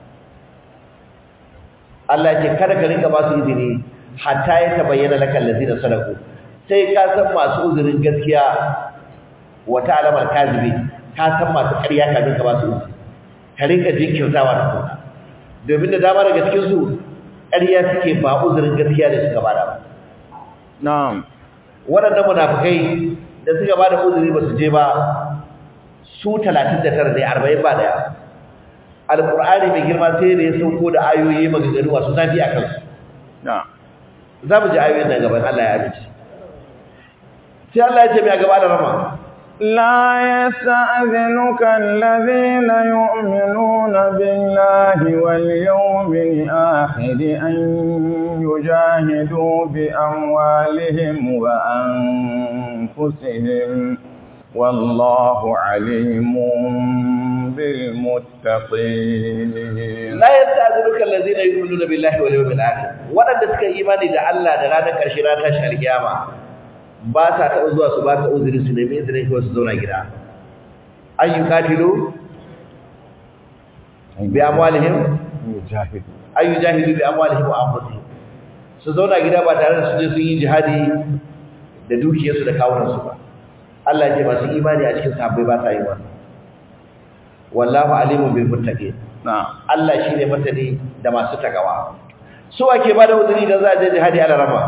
S2: Allah ya ce kada ka rinka ba su izini hatta ya tabayyana lakal ladina sadaku sai ka san masu uzurin gaskiya wa ta'lamul kazibi ka san masu ƙarya kafin ka ba su uzuri ka rinka jinkirtawa da kuma domin da dama daga cikin su ƙarya suke ba uzurin gaskiya da suka bada ba
S1: na'am
S2: waɗannan munafikai da suka bada uzuri ba su je ba su 39 ne 40 ba daya alqur'ani mai girma sai da ya sauko da ayoyi maganganu masu zafi a kansu
S1: na'am
S2: za mu ji ayoyin nan gaban Allah ya amince sai Allah ya ce mai gaba da rama
S1: لا يستأذنك الذين يؤمنون بالله واليوم الآخر أن يجاهدوا بأموالهم وأنفسهم والله عليم بالمتقين
S2: la yasta'dhinuka allazina yu'minuna billahi wal yawmil akhir wadanda suka imani da Allah da ranar karshe ranar tashi alkiyama ba sa taɓa zuwa su baka uzuri su nemi izinin kawai su zauna gida an yi katilu bi amwalihim
S1: يجاهد
S2: an yi jahilu bi amwalihim wa anfusihim su zauna gida ba tare da su je sun yi jihadi da dukiyarsu da kawunansu ba Allah ya ce masu imani a cikin sahabbai ba sa yi wannan wallahu alimun bil muttaqin
S1: نعم
S2: Allah shi ne masani da masu takawa su ake ba da uzuri da za a je jihadi ala rama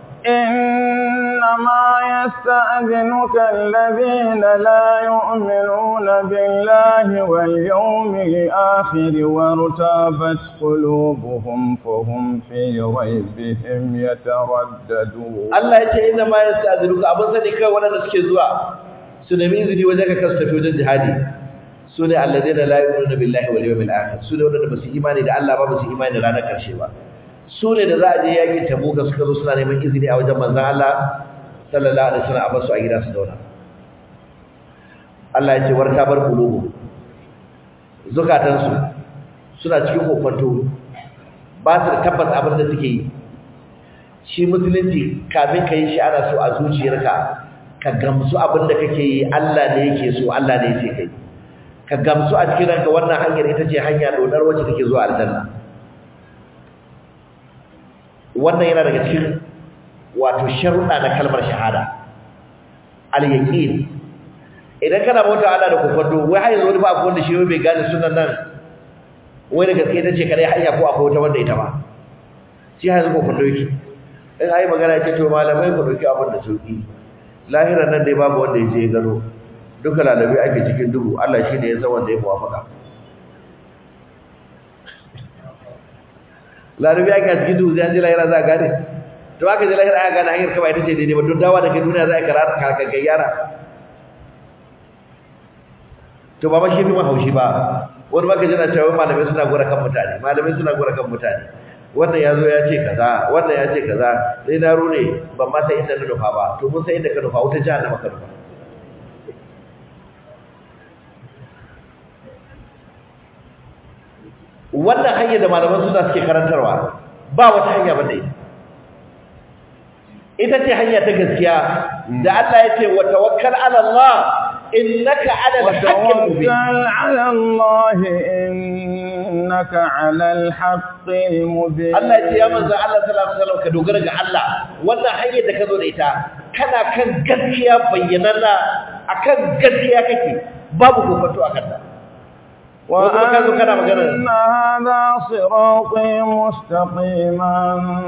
S1: إنما يستأذنك الذين لا يؤمنون بالله واليوم الآخر وارتابت قلوبهم فهم في ريبهم يترددون
S2: Allah ya ce inna ma yasta'dhinuka abin sani kai waɗanda suke zuwa su nemi izini wajen ka kasu tafi wajen jihadi su ne alladheena la yu'minuna billahi wal yawmil akhir su ne waɗanda ba su imani da Allah ba ba su imani da ranar karshe ba su ne da za a je yakin tabuka suka zo suna neman izini a wajen manzon Allah sallallahu alaihi wasallam a basu a gida su zauna Allah ya ce warta bar qulubu zukatansu suna cikin kokonto ba su da tabbas abin da suke yi shi musulunci kafin ka yi shi ana so a zuciyarka ka gamsu abin da kake yi Allah ne yake so Allah ne yake kai ka gamsu a cikin ranka wannan hanyar ita ce hanya dodar wacce take zuwa aljanna wannan yana daga cikin wato sharuɗa na kalmar shahada al-yaqin idan kana bauta Allah da kokonto wai har yanzu wani ba akwai wanda shi bai gane sunan nan wai da gaske ita ce kare hanya ko akwai wata wanda ita ba shi har yanzu kokonto yake in ayi magana ce to malamai ku dauki abin da sauki lahiran nan dai babu wanda ya je ya gano duka lalabi ake cikin duhu Allah shi ne ya san wanda ya muwafaka lalabi ake cikin duhu sai an ji lahira za a gane to aka ji lahira aka gane hanyar kaba ita ce daidai ba don dawa da ke duniya za a karata kakakkai yara to ba ma shi fi mahaushi ba wani maka jina cewa malamai suna gora kan mutane malamai suna gora kan mutane wannan ya zo ya ce kaza wannan ya ce kaza sai na rune ban ma san inda na nufa ba to mun san inda ka nufa wuta jahannama ka nufa wannan hanyar da malaman suna suke karantarwa ba wata hanya ba dai ita ce hanya ta gaskiya da Allah ya ce wa tawakkal ala Allah innaka ala al-haqqil mubin
S1: وتوكل على الله إنك على الحق المبين
S2: Allah ya ce ya manzo Allah sallallahu alaihi wasallam ka dogara ga Allah wannan hanyar da ka zo da ita kana kan gaskiya bayyananna akan gaskiya kake babu kofato akan ta kuma ka zo kana magana
S1: وأن هذا صراطي مستقيما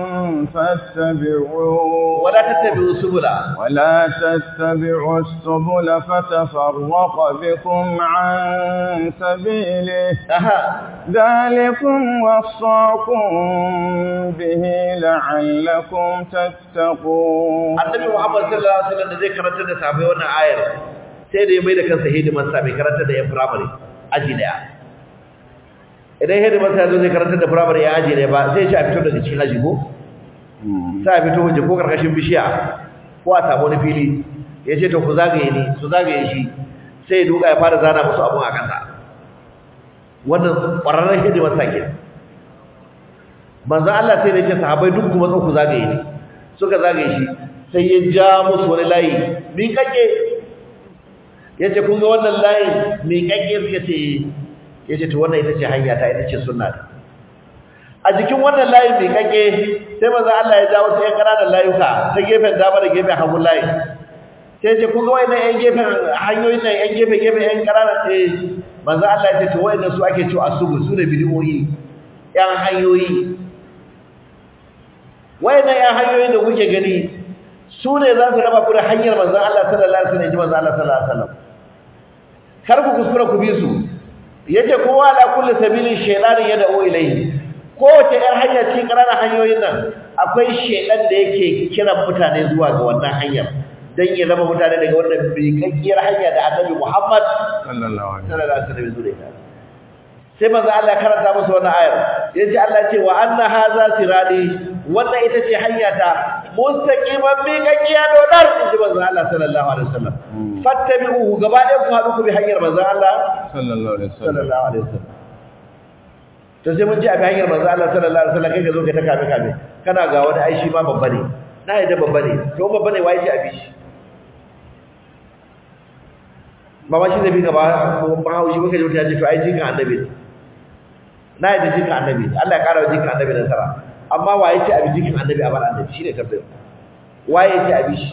S1: فاتبعوه
S2: wala tattabi'u subula
S1: ولا تتبعوا السبل فتفرق بكم عن سبيله
S2: aha
S1: ذلكم وصاكم به لعلكم تتقون
S2: annabi Muhammad sallallahu alaihi wasallam da zai karanta da sahabbai wannan ayar sai da ya mai da kansa hidimarsa mai karanta da yan firamare aji daya idan hidimarsa ya zo zai karanta da firamare ya aji daya ba sai ya ci a fito daga cikin aji ko sai a fito waje ko karkashin bishiya ko a samu wani fili ya ce to ku zagaye ni su zagaye shi sai ya duka ya fara zana musu abun a kasa wannan ƙwararren hidimarsa ke manzan Allah sai da ya ce sahabai duk kuma ku zagaye ni suka zagaye shi sai ya ja musu wani layi miƙaƙe ya ce kun ga wannan layin miƙaƙe suka ce ya ce to wannan ita ce hanya ta ita ce sunna ta a jikin wannan layin miƙaƙe sai manzan Allah ya ja wasu ‘yan ƙananan layuka ta gefen dama da gefen hagun layin sai ce kun ga wannan ‘yan gefen hanyoyin nan ‘yan gefe gefen ‘yan ƙananan ɗaya manzan Allah ya ce to wa'annan su ake cewa asubu su ne bidiyoyi ‘yan hanyoyi wayannan ‘yan hanyoyin da kuke gani su ne za su raba ku da hanyar manzan Allah sallallahu alaihi wasallam ji manzan Allah sallallahu alaihi wasallam kar ku kuskura ku bi su yace kowa ala kulli sabilin shaytanin yad'u ilayhi kowace ‘yan hanya cikin ƙananan hanyoyin nan akwai shaytan da yake kiran mutane zuwa ga wannan hanyar dan ya raba mutane daga wannan bikakkiyar hanya da Annabi Muhammad
S1: sallallahu alaihi
S2: sallallahu alaihi wasallam zuwa ita sai manzo Allah ya karanta musu wannan ayar yace Allah ce wa anna hadha sirati wannan ita ce hanya ta mustaqiman bi gakiya dodar inji manzo Allah sallallahu alaihi wasallam fattabi'uhu gaba ɗaya ku haɗu ku bi hanyar manzo Allah
S1: sallallahu alaihi wasallam
S2: sallallahu alaihi wasallam to sai mun ji a bi hanyar manzo Allah sallallahu alaihi wasallam kai ka zo ka ta kame kame kana ga wani aishi ma babba ne na yadda babba ne to babba ne wai ce a bi shi ba ma shi da bi gaba ba haushi muka ji mutum ya ce to ai jikin annabi ne na yadda jikin annabi Allah ya kara wa jikin annabi nasara amma waye ce abi jikin annabi a bar annabi shine tambayar waye ce abi shi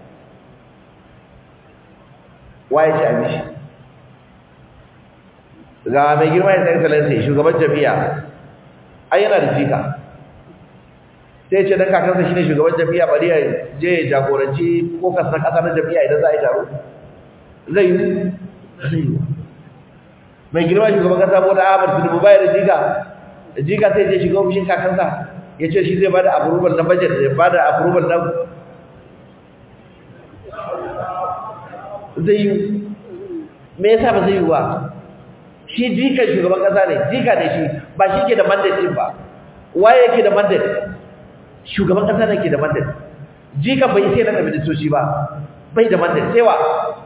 S2: waye ce abi shi ga mai girma ya sai salansa shugaban jami'a ai yana da jika sai ce dan kakansa shine shugaban jami'a bari ya je ya jagoranci ko kasar kasa na jami'a idan za a yi taro zai yi zai yi mai girma shugaban kasa Bola Ahmed Tinubu bai da jika jika sai je shiga ofishin kakansa ya ce shi zai bada approval na budget ya bada approval na zai yi me yasa ba zai yi ba shi jikan shugaban kasa ne jika ne shi ba shi ke da mandate din ba waye yake da mandate shugaban kasa ne ke da mandate jikan bai sai na ministoci ba bai da mandate sai wa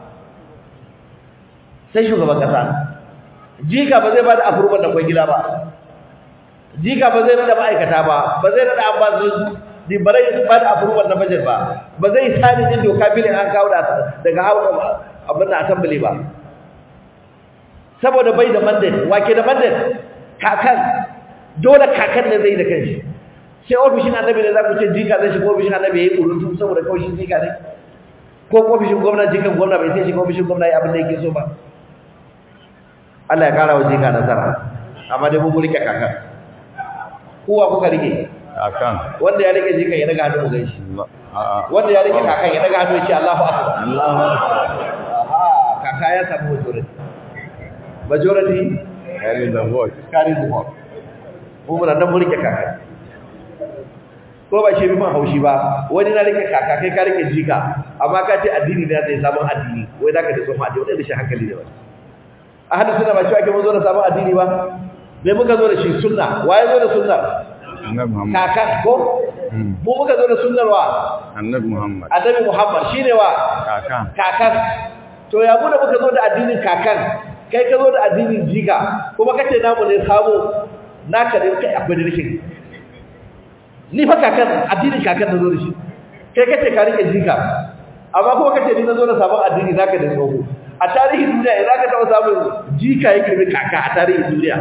S2: sai shugaban kasa jika ba zai ba da approval da kwangila ba jika ba zai rada ma'aikata ba ba zai rada ambassador di bare ba da approval na budget ba ba zai sani din doka bilin an kawo da daga hawa abin da assembly ba saboda bai da mandate wake da mandate kakan dole kakan ne zai da kanshi sai ofishin annabi ne za ku ce jika zai shiga ofishin annabi yayi kurutu saboda kawai shi jika ne ko ofishin gwamnati jikan gwamnati bai sai shiga ofishin gwamnati abin da yake so ba Allah ya kara wa jika nasara amma dai mun rike kakan kowa kuka rike
S1: akan
S2: wanda ya rike jika ya daga hannu mu gaishe
S1: a'a
S2: wanda ya rike kakan ya daga hannu ya ce Allahu akbar
S1: Allahu akbar
S2: aha kaka ya samu majority majority
S1: carry the vote
S2: carry the vote mu muna nan mun rike kaka ko ba shi bi man haushi ba wani na rike kaka kai ka rike jika amma ka ce addini ne zai sabon addini wai zaka da tsofa addini wanda shi hankali ne wani ahli sunna ba shi ake mun zo da sabon addini ba me muka zo da shi sunna waye zo da sunna
S1: annabi Muhammad
S2: kaka ko
S1: Hmm.
S2: mu muka zo da sunnar wa
S1: annabi Muhammad
S2: annabi Muhammad shine wa
S1: kakan
S2: kakan to ya mu da muka zo da addinin kakan kai ka zo da addinin jika kuma kace namu ne sabo naka ne kai akwai rikin ni fa kakan addinin kakan da zo da shi kai kace ka rike jika amma kuma kace ni na zo da sabon addini naka da tsoho a tarihin duniya idan ka taba samun jika ya kirbi kaka a tarihin duniya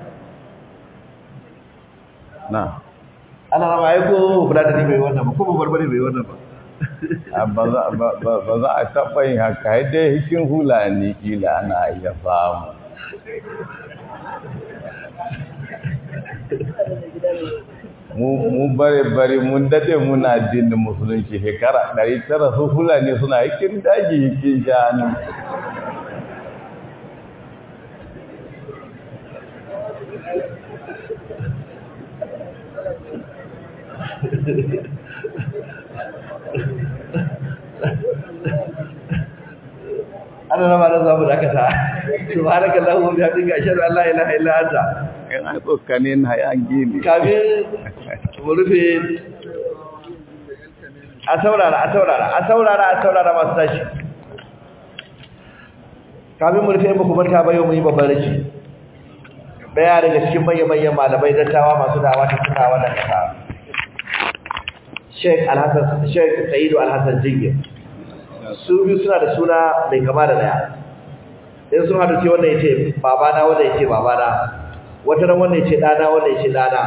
S1: na
S2: ana rama ai ko fulani bai wannan ba ko barbare bai wannan ba
S1: a ba za ba- ba- ba za a taɓa yin haka ai dai hikin hulani kila ana iya samu mu mu bare bare mun dade muna addinin musulunci shekara ɗari tara su fulani suna hikin daji hikin shanu
S2: ana rama da zamu dakata subhanaka allahumma wa bihamdika ashhadu an la ilaha illa anta
S1: Yana tsokane na ya gini.
S2: kafin mu rufe a saurara a saurara a saurara a saurara masu tashi kafin mu rufe in baku manta ba yau mun yi babban rashi daya daga cikin manyan malamai dattawa masu dawa ta suna wannan kasa Sheikh Alhassan Sheikh Sa'idu Alhassan Jingir su biyu suna da suna mai kama da daya in sun haɗu ce wannan ya ce babana wannan ya ce babana wata ran wannan ya ce ɗana wannan ya ce ɗana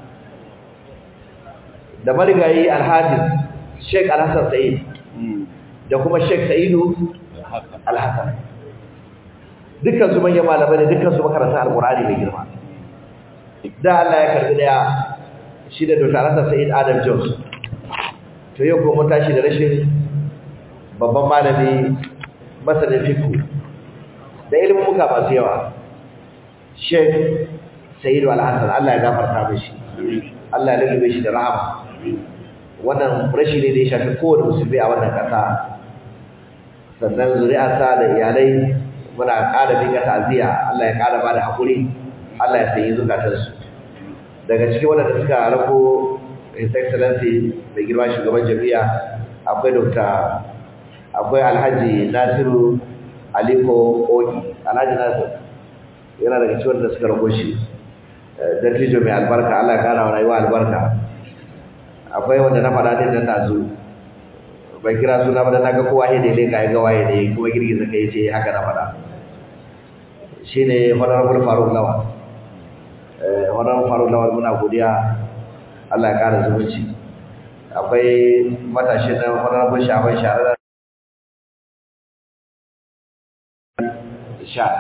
S2: da marigayi alhafiz sheik alhassan sa'id da kuma sheik sa'idu alhassan dukkan su manyan malamai ne dukkan su makaranta alƙur'ani mai girma da Allah ya karbi daya shi da Dr. Alhassan Sa'id Adam Jones to yau kuma mun tashi da rashin babban malami masanin fiqh da ilimin muka masu yawa Sheikh Sayyid Al-Hassan Allah ya gafarta mishi Allah ya lullube shi da rahama wannan rashi ne da ya shafi kowane musulmi a wannan kasa sannan zuri'arsa da iyalai muna ƙara miƙa ta'aziyya Allah ya ƙara bada hakuri Allah ya sayi zukatansu daga cikin wanda suka rako His Excellency mai girma shugaban jami'a akwai Dr. akwai Alhaji Nasiru Aliko Oki Alhaji Nasiru yana daga cikin wanda suka rako shi dattijo mai albarka Allah ya kara wa rayuwa albarka akwai wanda na faɗa din nan nazo bai kira suna ba da naga kowa he da leka ya ga waye ne kuma girgiza kai ce haka na faɗa shine honorable Faruk Lawal eh honorable Faruk Lawal muna godiya Allah ya kara zumunci akwai matashin nan honorable Shaban Sharada sha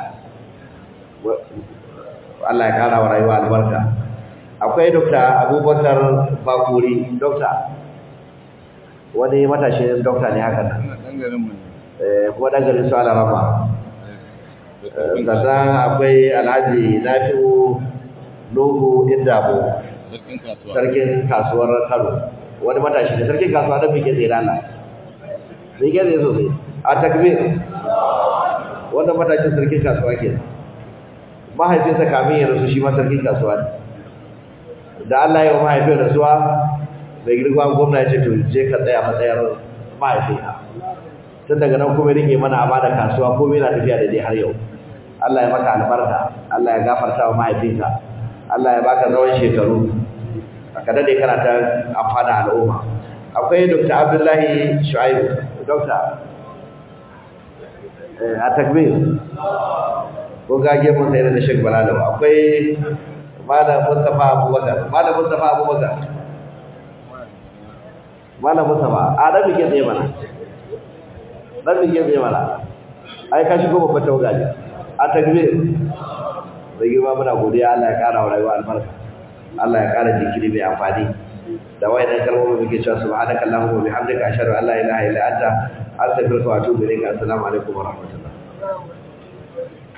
S2: Allah ya kara wa rayuwa albarka akwai Dr. Abubakar Bakuri Dr. wani matashin dokta ne haka nan eh kuma dan garin su Alarama sannan akwai Alhaji Nafi'u Nuhu Indabo sarkin kasuwar Kano wani matashi ne sarkin kasuwa da bike zai rana bike zai sosai a takbir wannan matashin sarkin kasuwa ke mahaifinsa kamin ya rasu shi ma sarkin kasuwa ne da Allah ya wa mahaifin rasuwa mai girma gwamna ya ce to je ka tsaya matsayar mahaifina tun daga nan kuma rike mana amana kasuwa komai na tafiya da dai har yau Allah ya maka albarka Allah ya gafarta wa mahaifinka Allah ya baka tsawon shekaru ka dade kana ta amfana al'umma akwai Dr. Abdullahi Shu'aibu Dr. a takbir ko gage mun sai da Sheikh Balalo akwai Malam Mustafa Abubakar Malam Mustafa Abubakar Malam Mustafa a dan bige tsaye mana dan bige tsaye mana ai ka shigo babban tawaga ne a takbir da girma muna godiya Allah ya kara wa rayuwa albarka Allah ya kara jikiri mai amfani da wayannan kalmomi muke cewa subhanaka allahumma wa bihamdika ashhadu an la ilaha illa anta astaghfiruka wa atubu ilayk assalamu alaikum wa rahmatullah